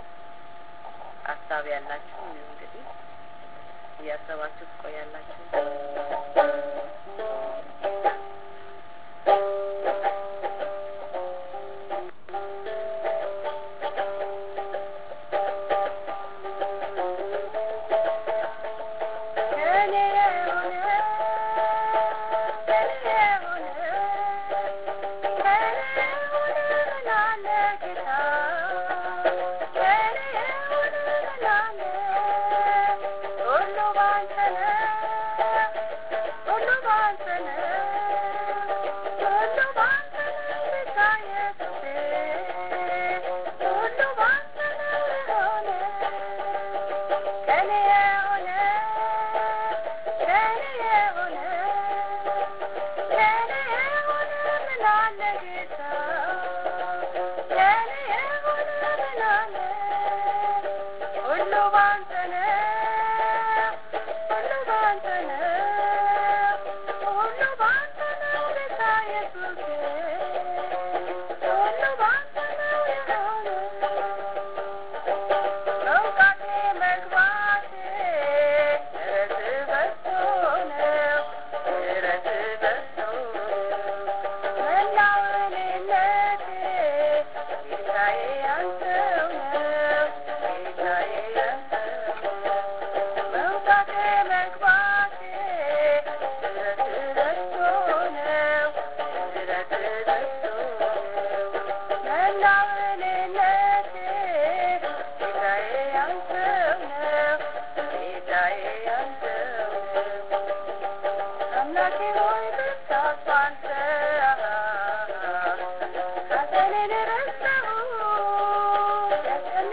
ሀሳብ ያላችሁ እንግዲህ እያሰባችሁ ትቆያላችሁ።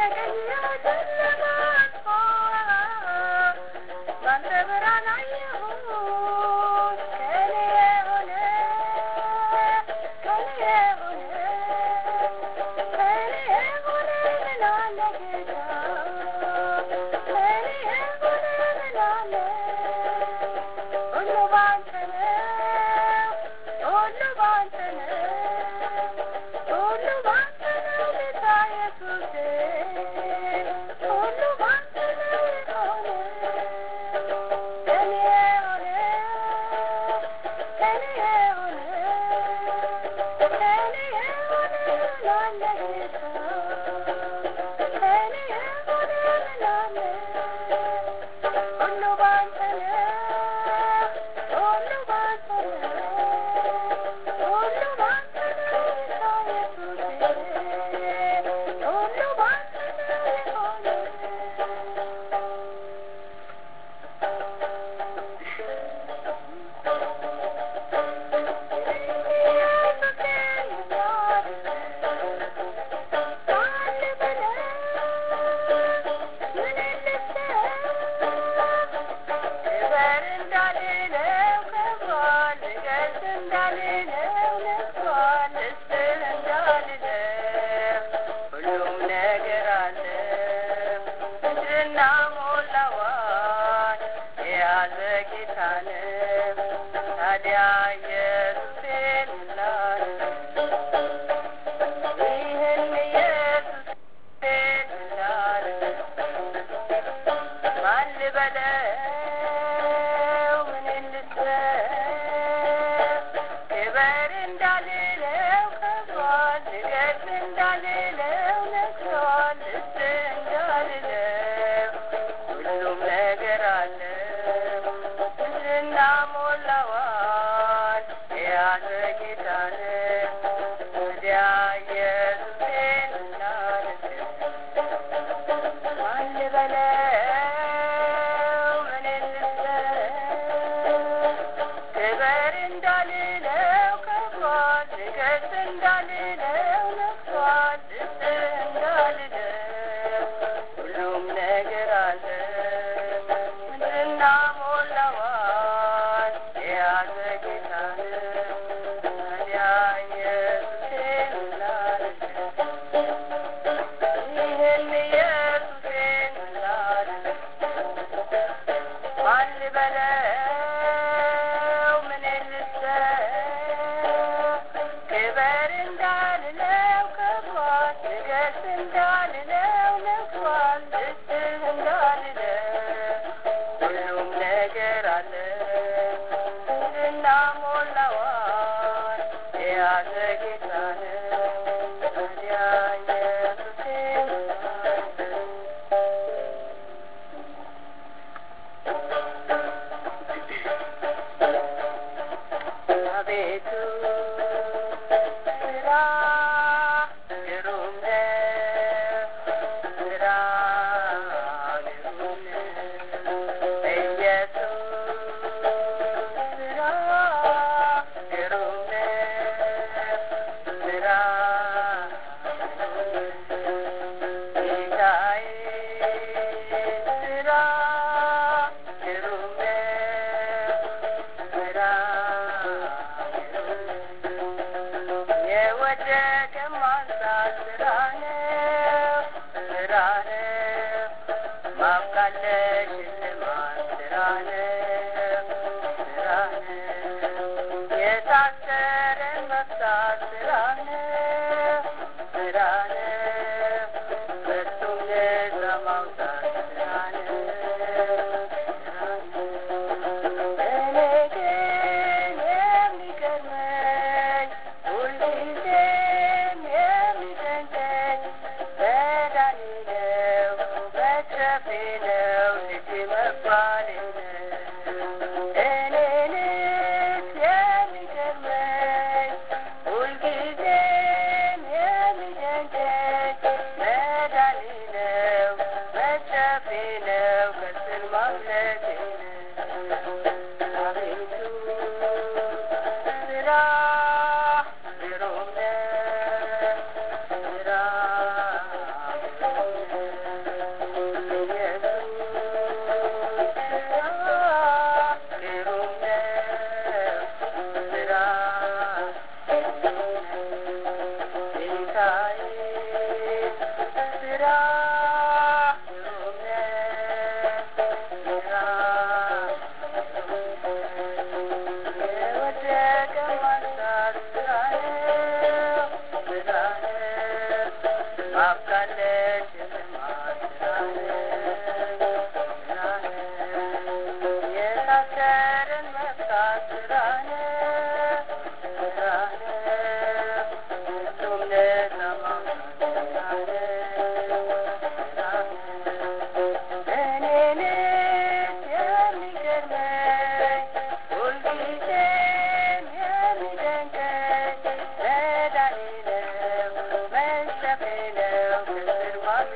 ስራ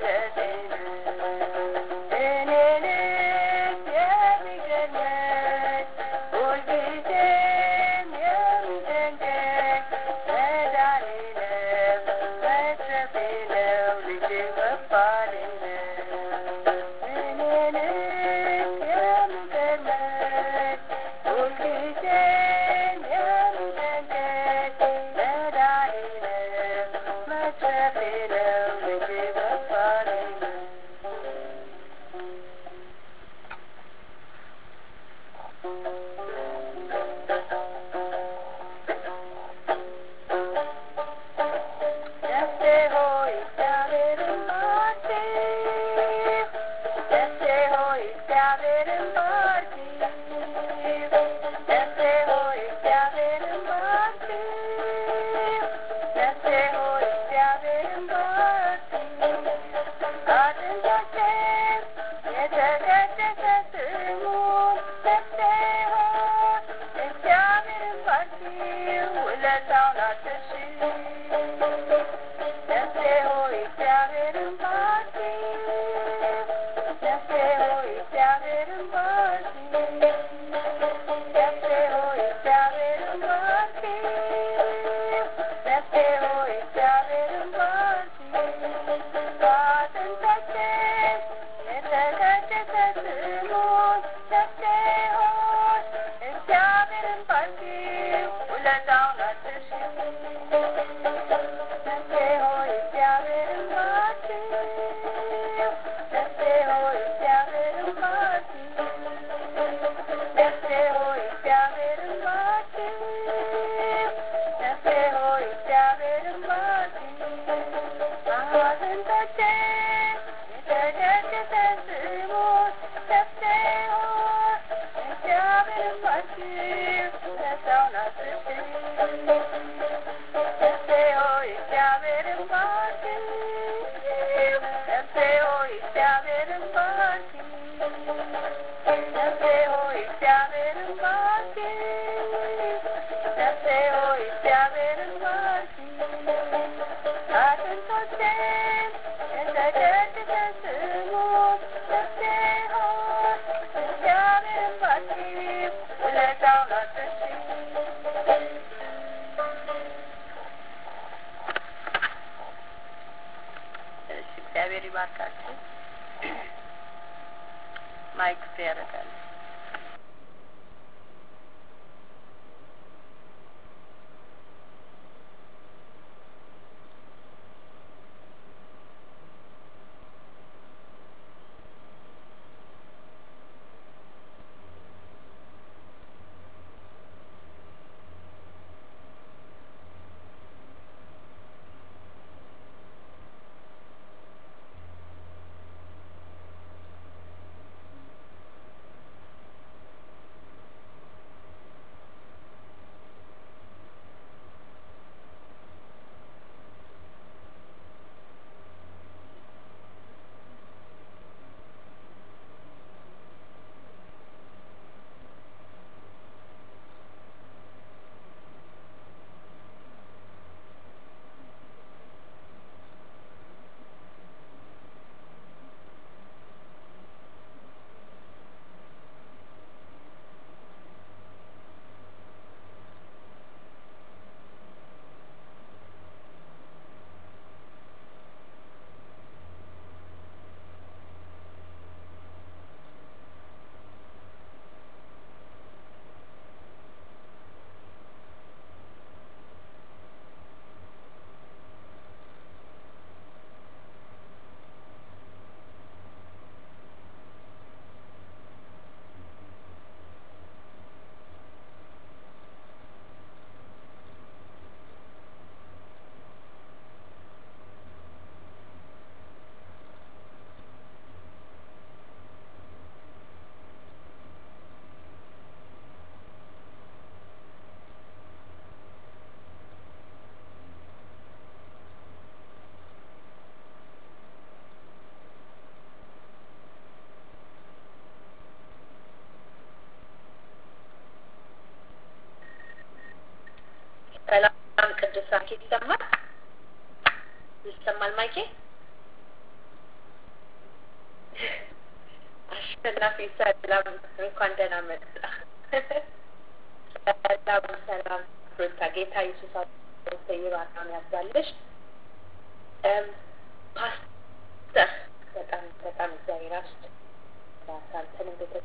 እግዚአብሔር ይባርካችሁ። ማይክ ፍሬ ያደርጋል። ሰላም ቅዱሳን ይሰማል ይሰማል ማይኬ አሸናፊ ሰላም፣ እንኳን ደህና መጣ። ሰላም ሰላም፣ ሩታ ጌታ ኢየሱስ ይባርካን ያብዛልሽ። ፓስተር በጣም በጣም እግዚአብሔር አስት አንተንም ቤተ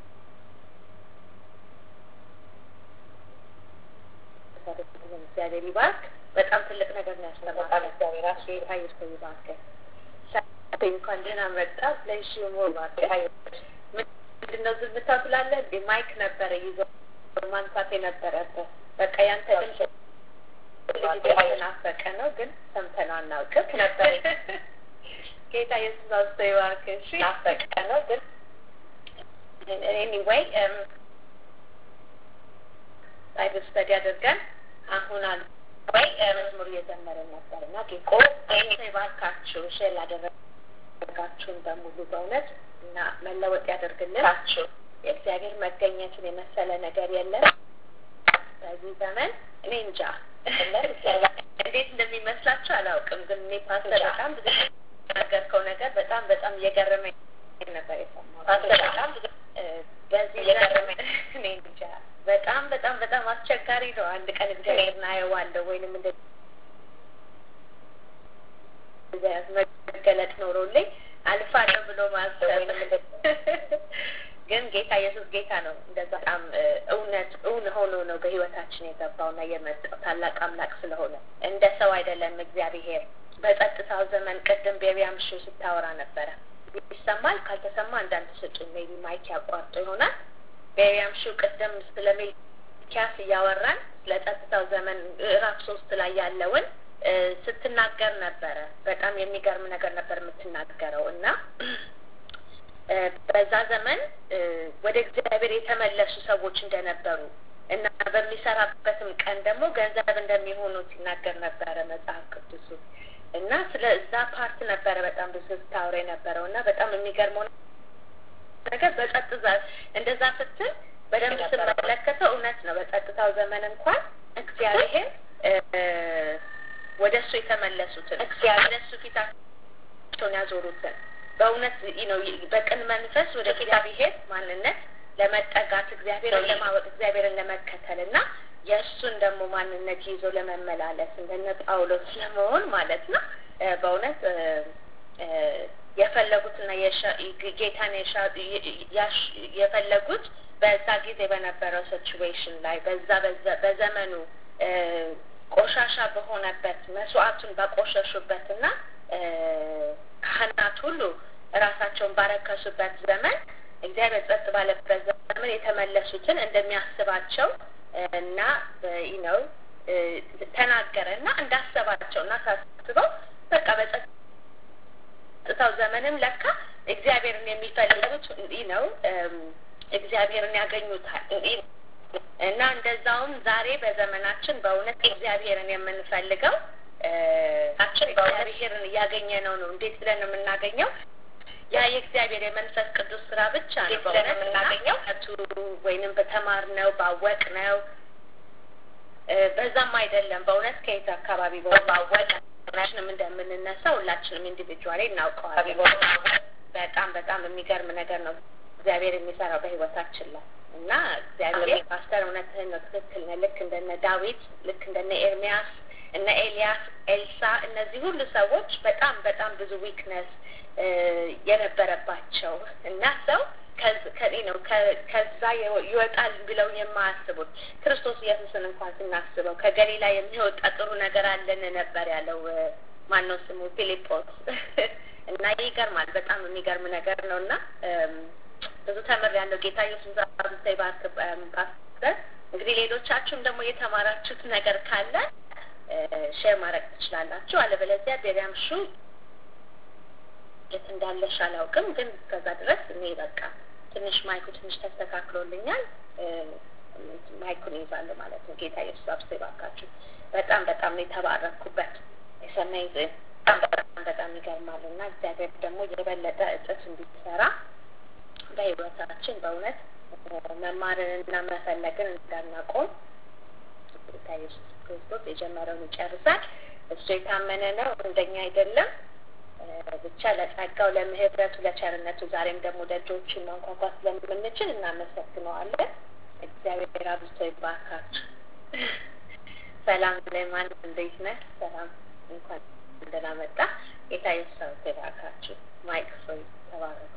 እግዚአብሔር ይባርክ። በጣም ትልቅ ነገር ነው ያስተማረን። እግዚአብሔር አስት ጌታ ኢየሱስ ይባርክ። እንኳን ደህና መጣ። ለሺ ሞር ባርክ። ምንድነው ዝምታ ስላለ እንዴ? ማይክ ነበረ ይዞ ማንሳት የነበረበት በቃ ያንተ ድምፅ የተናፈቀ ነው፣ ግን ሰምተነው አናውቅም ነበር። ጌታ ኢየሱስ አስቶ ይባርክ። እሺ ናፈቀ ነው፣ ግን ኤኒዌይ ባይብል ስተዲ አድርገን አሁን አል ወይ መዝሙር እየዘመርን ነበር እና ጌታ ይባርካችሁ። ሼር ላደረጋችሁን በሙሉ በእውነት እና መለወጥ ያደርግልናችሁ። የእግዚአብሔር መገኘትን የመሰለ ነገር የለም በዚህ ዘመን። እኔ እንጃ እንዴት እንደሚመስላችሁ አላውቅም፣ ግን እኔ ፓስተር በጣም ብዙ ነገርከው ነገር በጣም በጣም እየገረመኝ ነበር የሰማሁት። ፓስተር በጣም በዚህ እየገረመኝ እኔ እንጃ በጣም በጣም በጣም አስቸጋሪ ነው። አንድ ቀን እግዚአብሔር እናየዋለሁ ወይንም እንደ መገለጥ ኖሮልኝ አልፋለሁ ብሎ ማሰብ ግን ጌታ ኢየሱስ ጌታ ነው። እንደዛ በጣም እውነት እውን ሆኖ ነው በህይወታችን የገባውና የመጣው ታላቅ አምላክ ስለሆነ እንደ ሰው አይደለም። እግዚአብሔር በጸጥታው ዘመን ቅድም ቤቢያም ሹ ስታወራ ነበረ። ይሰማል? ካልተሰማ አንዳንድ ስጡ። ሜቢ ማይክ ያቋርጦ ይሆናል። ቤቢያም ሹ ቅድም ስለ ሚልኪያስ እያወራን ስለ ጸጥታው ዘመን ምዕራፍ ሶስት ላይ ያለውን ስትናገር ነበረ። በጣም የሚገርም ነገር ነበር የምትናገረው እና በዛ ዘመን ወደ እግዚአብሔር የተመለሱ ሰዎች እንደነበሩ እና በሚሰራበትም ቀን ደግሞ ገንዘብ እንደሚሆኑ ሲናገር ነበረ መጽሐፍ ቅዱሱ እና ስለ እዛ ፓርት ነበረ በጣም ብዙ ስታወራ የነበረው እና በጣም የሚገርመው ነገር በጸጥታ እንደዛ ስትል በደንብ ስመለከተው እውነት ነው። በጸጥታው ዘመን እንኳን እግዚአብሔር ወደ እሱ የተመለሱትን ወደ እሱ ፊታቸውን ያዞሩትን በእውነት ነው በቅን መንፈስ ወደ እግዚአብሔር ማንነት ለመጠጋት እግዚአብሔርን ለማወቅ እግዚአብሔርን ለመከተል እና የእሱን ደግሞ ማንነት ይዞ ለመመላለስ እንደነ ጳውሎስ ለመሆን ማለት ነው። በእውነት የፈለጉትና ጌታን የፈለጉት በዛ ጊዜ በነበረው ሲቹዌሽን ላይ በዛ በዘመኑ ቆሻሻ በሆነበት መስዋዕቱን ባቆሸሹበት እና ካህናት ሁሉ ራሳቸውን ባረከሱበት ዘመን እግዚአብሔር ጸጥ ባለበት ዘመን የተመለሱትን እንደሚያስባቸው እና ነው ተናገረ እና እንዳሰባቸው እና ሳስበው በቃ በጸጥታው ዘመንም ለካ እግዚአብሔርን የሚፈልጉት ነው እግዚአብሔርን ያገኙታል እና እንደዛውም ዛሬ በዘመናችን በእውነት እግዚአብሔርን የምንፈልገው እግዚአብሔርን እያገኘ ነው ነው እንዴት ብለን የምናገኘው ያ የእግዚአብሔር የመንፈስ ቅዱስ ስራ ብቻ ነው ብለን የምናገኘው ቱ ወይንም በተማር ነው ባወቅ ነው በዛም አይደለም በእውነት ከየት አካባቢ ባወቅ ሁላችንም እንደምንነሳ ሁላችንም ኢንዲቪጁዋሊ እናውቀዋለን በጣም በጣም የሚገርም ነገር ነው እግዚአብሔር የሚሰራው በህይወታችን ላይ እና እግዚአብሔር ፓስተር እውነትህን ነው ትክክል ነው ልክ እንደነ ዳዊት ልክ እንደነ ኤርሚያስ እነ ኤልያስ ኤልሳ እነዚህ ሁሉ ሰዎች በጣም በጣም ብዙ ዊክነስ የነበረባቸው እና ሰው ነው ከዛ ይወጣል ብለው የማያስቡት ክርስቶስ ኢየሱስን እንኳን ስናስበው ከገሊላ የሚወጣ ጥሩ ነገር አለን ነበር ያለው ማነው ስሙ ፊሊጶስ እና ይገርማል በጣም የሚገርም ነገር ነው እና ብዙ ተምር ያለው ጌታ ኢየሱስ አብዝታ ይባርክ ፓስተር እንግዲህ ሌሎቻችሁም ደግሞ የተማራችሁት ነገር ካለ ሼር ማድረግ ትችላላችሁ አለበለዚያ ቤሪያም ሹ የት እንዳለሽ አላውቅም ግን ከዛ ድረስ እኔ በቃ ትንሽ ማይኩ ትንሽ ተስተካክሎልኛል ማይኩን ይዛለሁ ማለት ነው ጌታ ኢየሱስ አብስቶ ይባርካችሁ በጣም በጣም ነው የተባረኩበት የሰማይ በጣም በጣም በጣም ይገርማል እና እግዚአብሔር ደግሞ የበለጠ እጥፍ እንዲሰራ በህይወታችን በእውነት መማርንና መፈለግን እንዳናቆም ጌታ ኢየሱስ ክርስቶስ የጀመረውን ይጨርሳል እሱ የታመነ ነው እንደኛ አይደለም ብቻ ለጸጋው፣ ለምህረቱ፣ ለቸርነቱ ዛሬም ደግሞ ደጆችን ማንኳኳት ስለምንችል እናመሰግነዋለን። እግዚአብሔር አብዝቶ ይባርካችሁ። ሰላም ለማን እንዴት ነህ? ሰላም እንኳን ደህና መጣ። ጌታ ኢየሱስ ይባርካችሁ። ማይክ ፍሪ ተባረኩ።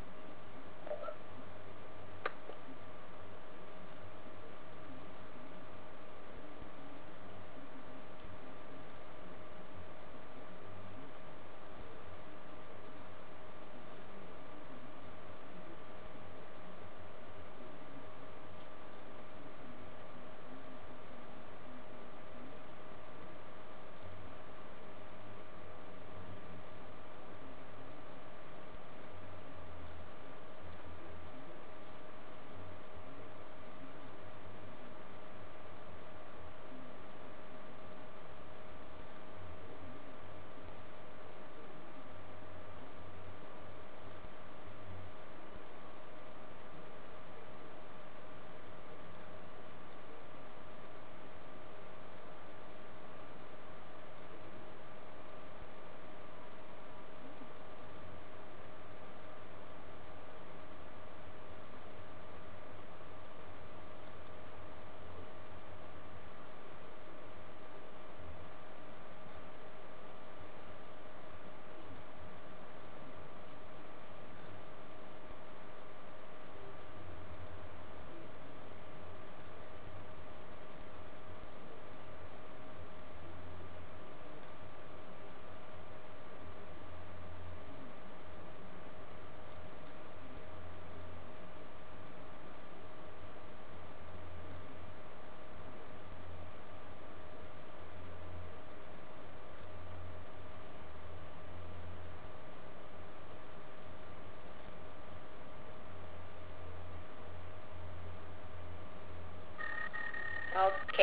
ኦኬ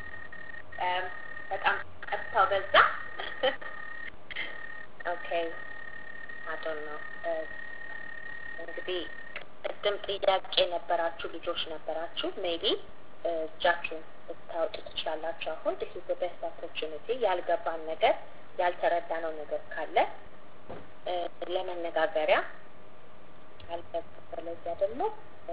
በጣም ቀጥታው በዛ። ኦኬ አዶን ነው እንግዲህ ቅድም ጥያቄ የነበራችሁ ልጆች ነበራችሁ። ሜቢ እጃችሁን ልታወጡ ትችላላችሁ። አሁን ዲስ ኢዝ ቤስት ኦፖርቹኒቲ ያልገባን ነገር ያልተረዳነው ነገር ካለ ለመነጋገሪያ አልበለዚያ ደግሞ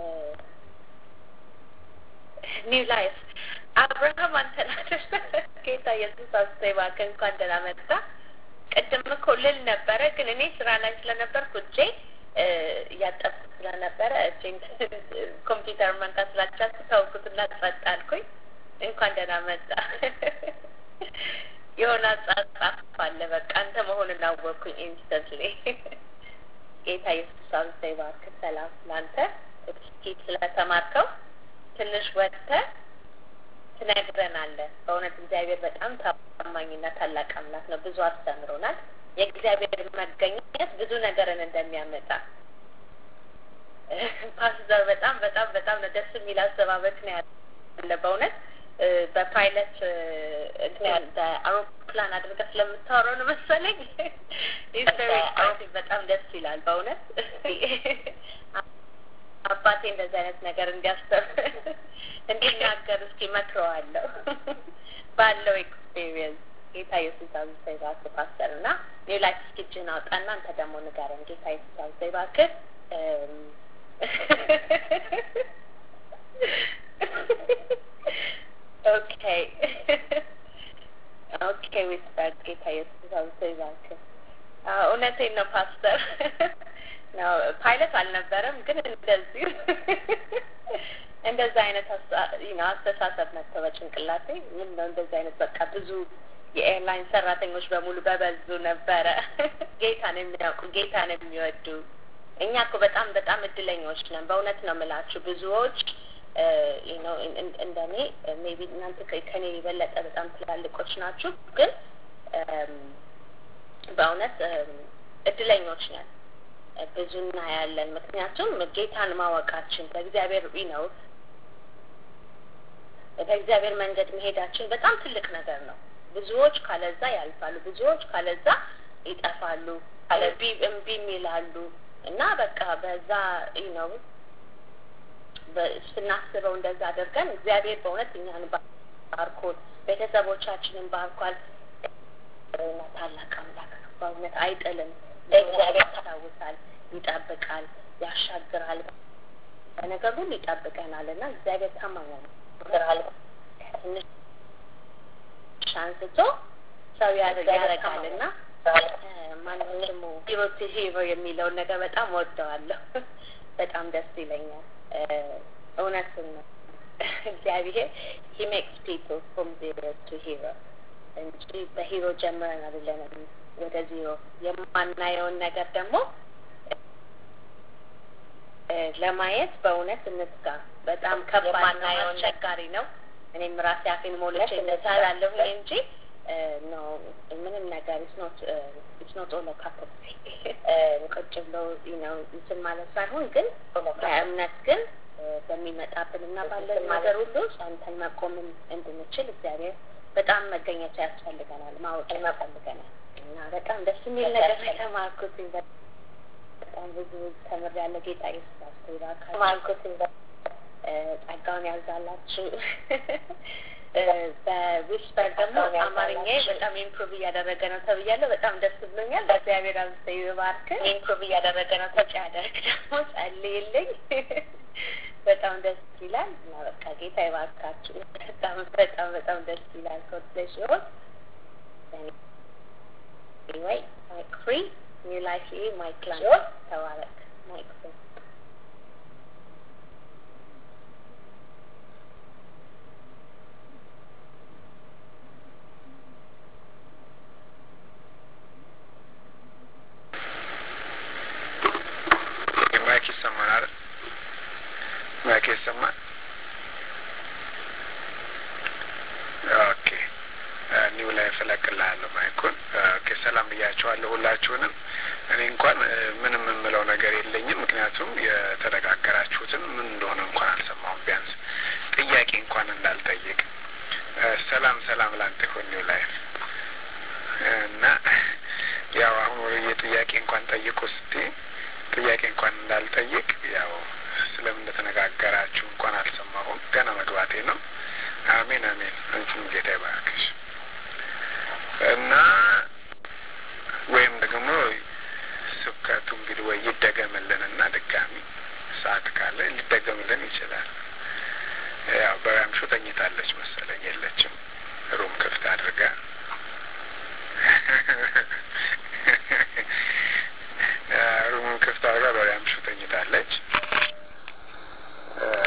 ኒው ላይፍ አብርሃም አንተናደር ጌታ ኢየሱስ አስተባከ እንኳን ደህና መጣ። ቅድም እኮ ልል ነበረ፣ ግን እኔ ስራ ላይ ስለነበርኩ እጄ እያጠብኩ ስለነበረ እጄን ኮምፒውተር መንካት ስላልቻልኩ ተውኩትና ጸጥ አልኩኝ። እንኳን ደህና መጣ። የሆነ አጻጻፍ አለ። በቃ አንተ መሆኑን አወቅኩኝ ኢንስተንትሊ። ጌታ ኢየሱስ አብዝቶ ይባርክ። ሰላም ለአንተ እስኪ ስለተማርከው ትንሽ ወጥተህ ትነግረናለህ። በእውነት እግዚአብሔር በጣም ታማኝና ታላቅ አምላክ ነው። ብዙ አስተምሮናል። የእግዚአብሔር መገኘት ብዙ ነገርን እንደሚያመጣ ፓስተር በጣም በጣም በጣም ነው ደስ የሚል አዘባበት ነው ያለ በእውነት በፓይለት በአውሮፕላን አድርገህ ስለምታወራው ነው መሰለኝ በጣም ደስ ይላል በእውነት አባቴ እንደዚህ አይነት ነገር እንዲያስተምር እንዲናገር እስኪ መክረዋለሁ ባለው ኤክስፔሪየንስ ጌታ ኢየሱስ አብዝቶ ይባርክ ፓስተር እና ኒው ላይፍ እስኪ እጅህን አውጣና አንተ ደግሞ ንገረን ጌታ ኢየሱስ አብዝቶ ይባርክ ኦኬ ኦኬ ዊስፐር ጌታ ኢየሱስ አብዝቶ ይባርክ እውነቴን ነው ፓስተር ነው ፓይለት አልነበረም፣ ግን እንደዚሁ እንደዛ አይነት አስተሳሰብ መጥቶ በጭንቅላቴ ምን ነው እንደዚህ አይነት በቃ ብዙ የኤርላይን ሰራተኞች በሙሉ በበዙ ነበረ ጌታን የሚያውቁ ጌታን የሚወዱ እኛ እኮ በጣም በጣም እድለኞች ነን። በእውነት ነው የምላችሁ ብዙዎች እንደኔ ሜቢ እናንተ ከኔ የበለጠ በጣም ትላልቆች ናችሁ፣ ግን በእውነት እድለኞች ነን። ብዙ እናያለን። ምክንያቱም ጌታን ማወቃችን በእግዚአብሔር ነው በእግዚአብሔር መንገድ መሄዳችን በጣም ትልቅ ነገር ነው። ብዙዎች ካለዛ ያልፋሉ፣ ብዙዎች ካለዛ ይጠፋሉ፣ እምቢ እምቢም ይላሉ እና በቃ በዛ ነው ስናስበው እንደዛ አድርገን እግዚአብሔር በእውነት እኛን ባርኮን ቤተሰቦቻችንን ባርኳል። ታላቅ አምላክ ነው። በእውነት አይጥልም። እግዚአብሔር ያስታውሳል፣ ይጠብቃል፣ ያሻግራል፣ በነገር ሁሉ ይጠብቀናል እና እግዚአብሔር ታማኝ ነው። ትንሽ አንስቶ ሰው ያደርጋል እና ማነው ስሙ ሂሮ ቱ ሂሮ የሚለውን ነገር በጣም ወደዋለሁ። በጣም ደስ ይለኛል። እውነትን ነው። እግዚአብሔር ሂ ሜክስ ፒፕል ፍሮም ዜሮ ቱ ሂሮ እንጂ በሂሮ ጀምረን አይደለንም ወደ ዜሮ የማናየውን ነገር ደግሞ ለማየት በእውነት እንትጋ። በጣም ከባድ ነው፣ አስቸጋሪ ነው። እኔም ራሴ አፌን ሞልቼ እነሳላለሁኝ እንጂ ነው ምንም ነገር ኢትስ ኖት ኦል ካፕ ቁጭ ብለው ነው እንትን ማለት ሳይሆን ግን በእምነት ግን በሚመጣብን እና ባለን ነገር ሁሉ ጸንተን መቆምን እንድንችል እግዚአብሔር በጣም መገኘቱ ያስፈልገናል፣ ማወቅ ያስፈልገናል እና በጣም ደስ የሚል ነገር የተማርኩት በጣም ብዙ ተምሬያለሁ። ጌታ ኢየሱስ አስተባካ ተማርኩት ጸጋውን ያብዛላችሁ። በዊስፐር ደግሞ አማርኛ በጣም ኢምፕሩቭ እያደረገ ነው ተብያለሁ። በጣም ደስ ብሎኛል። በእግዚአብሔር አብዝተ ይባርክ። ኢምፕሩቭ እያደረገ ነው ተጫ ያደርግ ደግሞ ጸልይልኝ። በጣም ደስ ይላል እና በቃ ጌታ ይባርካችሁ። በጣም በጣም በጣም ደስ ይላል። ኮትለሽ ሲሆን ወይ ማይክ ፍሪ ኒው ላይፍ ይሄ ማይክ ላንች ተባረክ ማይክ ፍሪ ማይክ ይሰማል አይደል? ማይክ ይሰማል። ኦኬ ኒው ላይ ፈለቅልሃለሁ ማይኩን። ኦኬ ሰላም ብያቸዋለሁ ሁላችሁንም። እኔ እንኳን ምንም የምለው ነገር የለኝም፣ ምክንያቱም የተነጋገራችሁትን ምን እንደሆነ እንኳን አልሰማሁም። ቢያንስ ጥያቄ እንኳን እንዳልጠይቅ። ሰላም ሰላም ላንተ ይሁን ኒው ላይፍ እና ያው አሁን የጥያቄ እንኳን ጠይቁ ስቲ ጥያቄ እንኳን እንዳልጠይቅ ያው ስለምን እንደተነጋገራችሁ እንኳን አልሰማሁም። ገና መግባቴ ነው። አሜን አሜን። አንቺም ጌታ ይባርክሽ እና ወይም ደግሞ ስብከቱ እንግዲህ ወይ ይደገምልን እና ድጋሚ ሰዓት ካለ ሊደገምልን ይችላል። ያው በራምሹ ተኝታለች መሰለኝ የለችም። ሩም ክፍት አድርጋ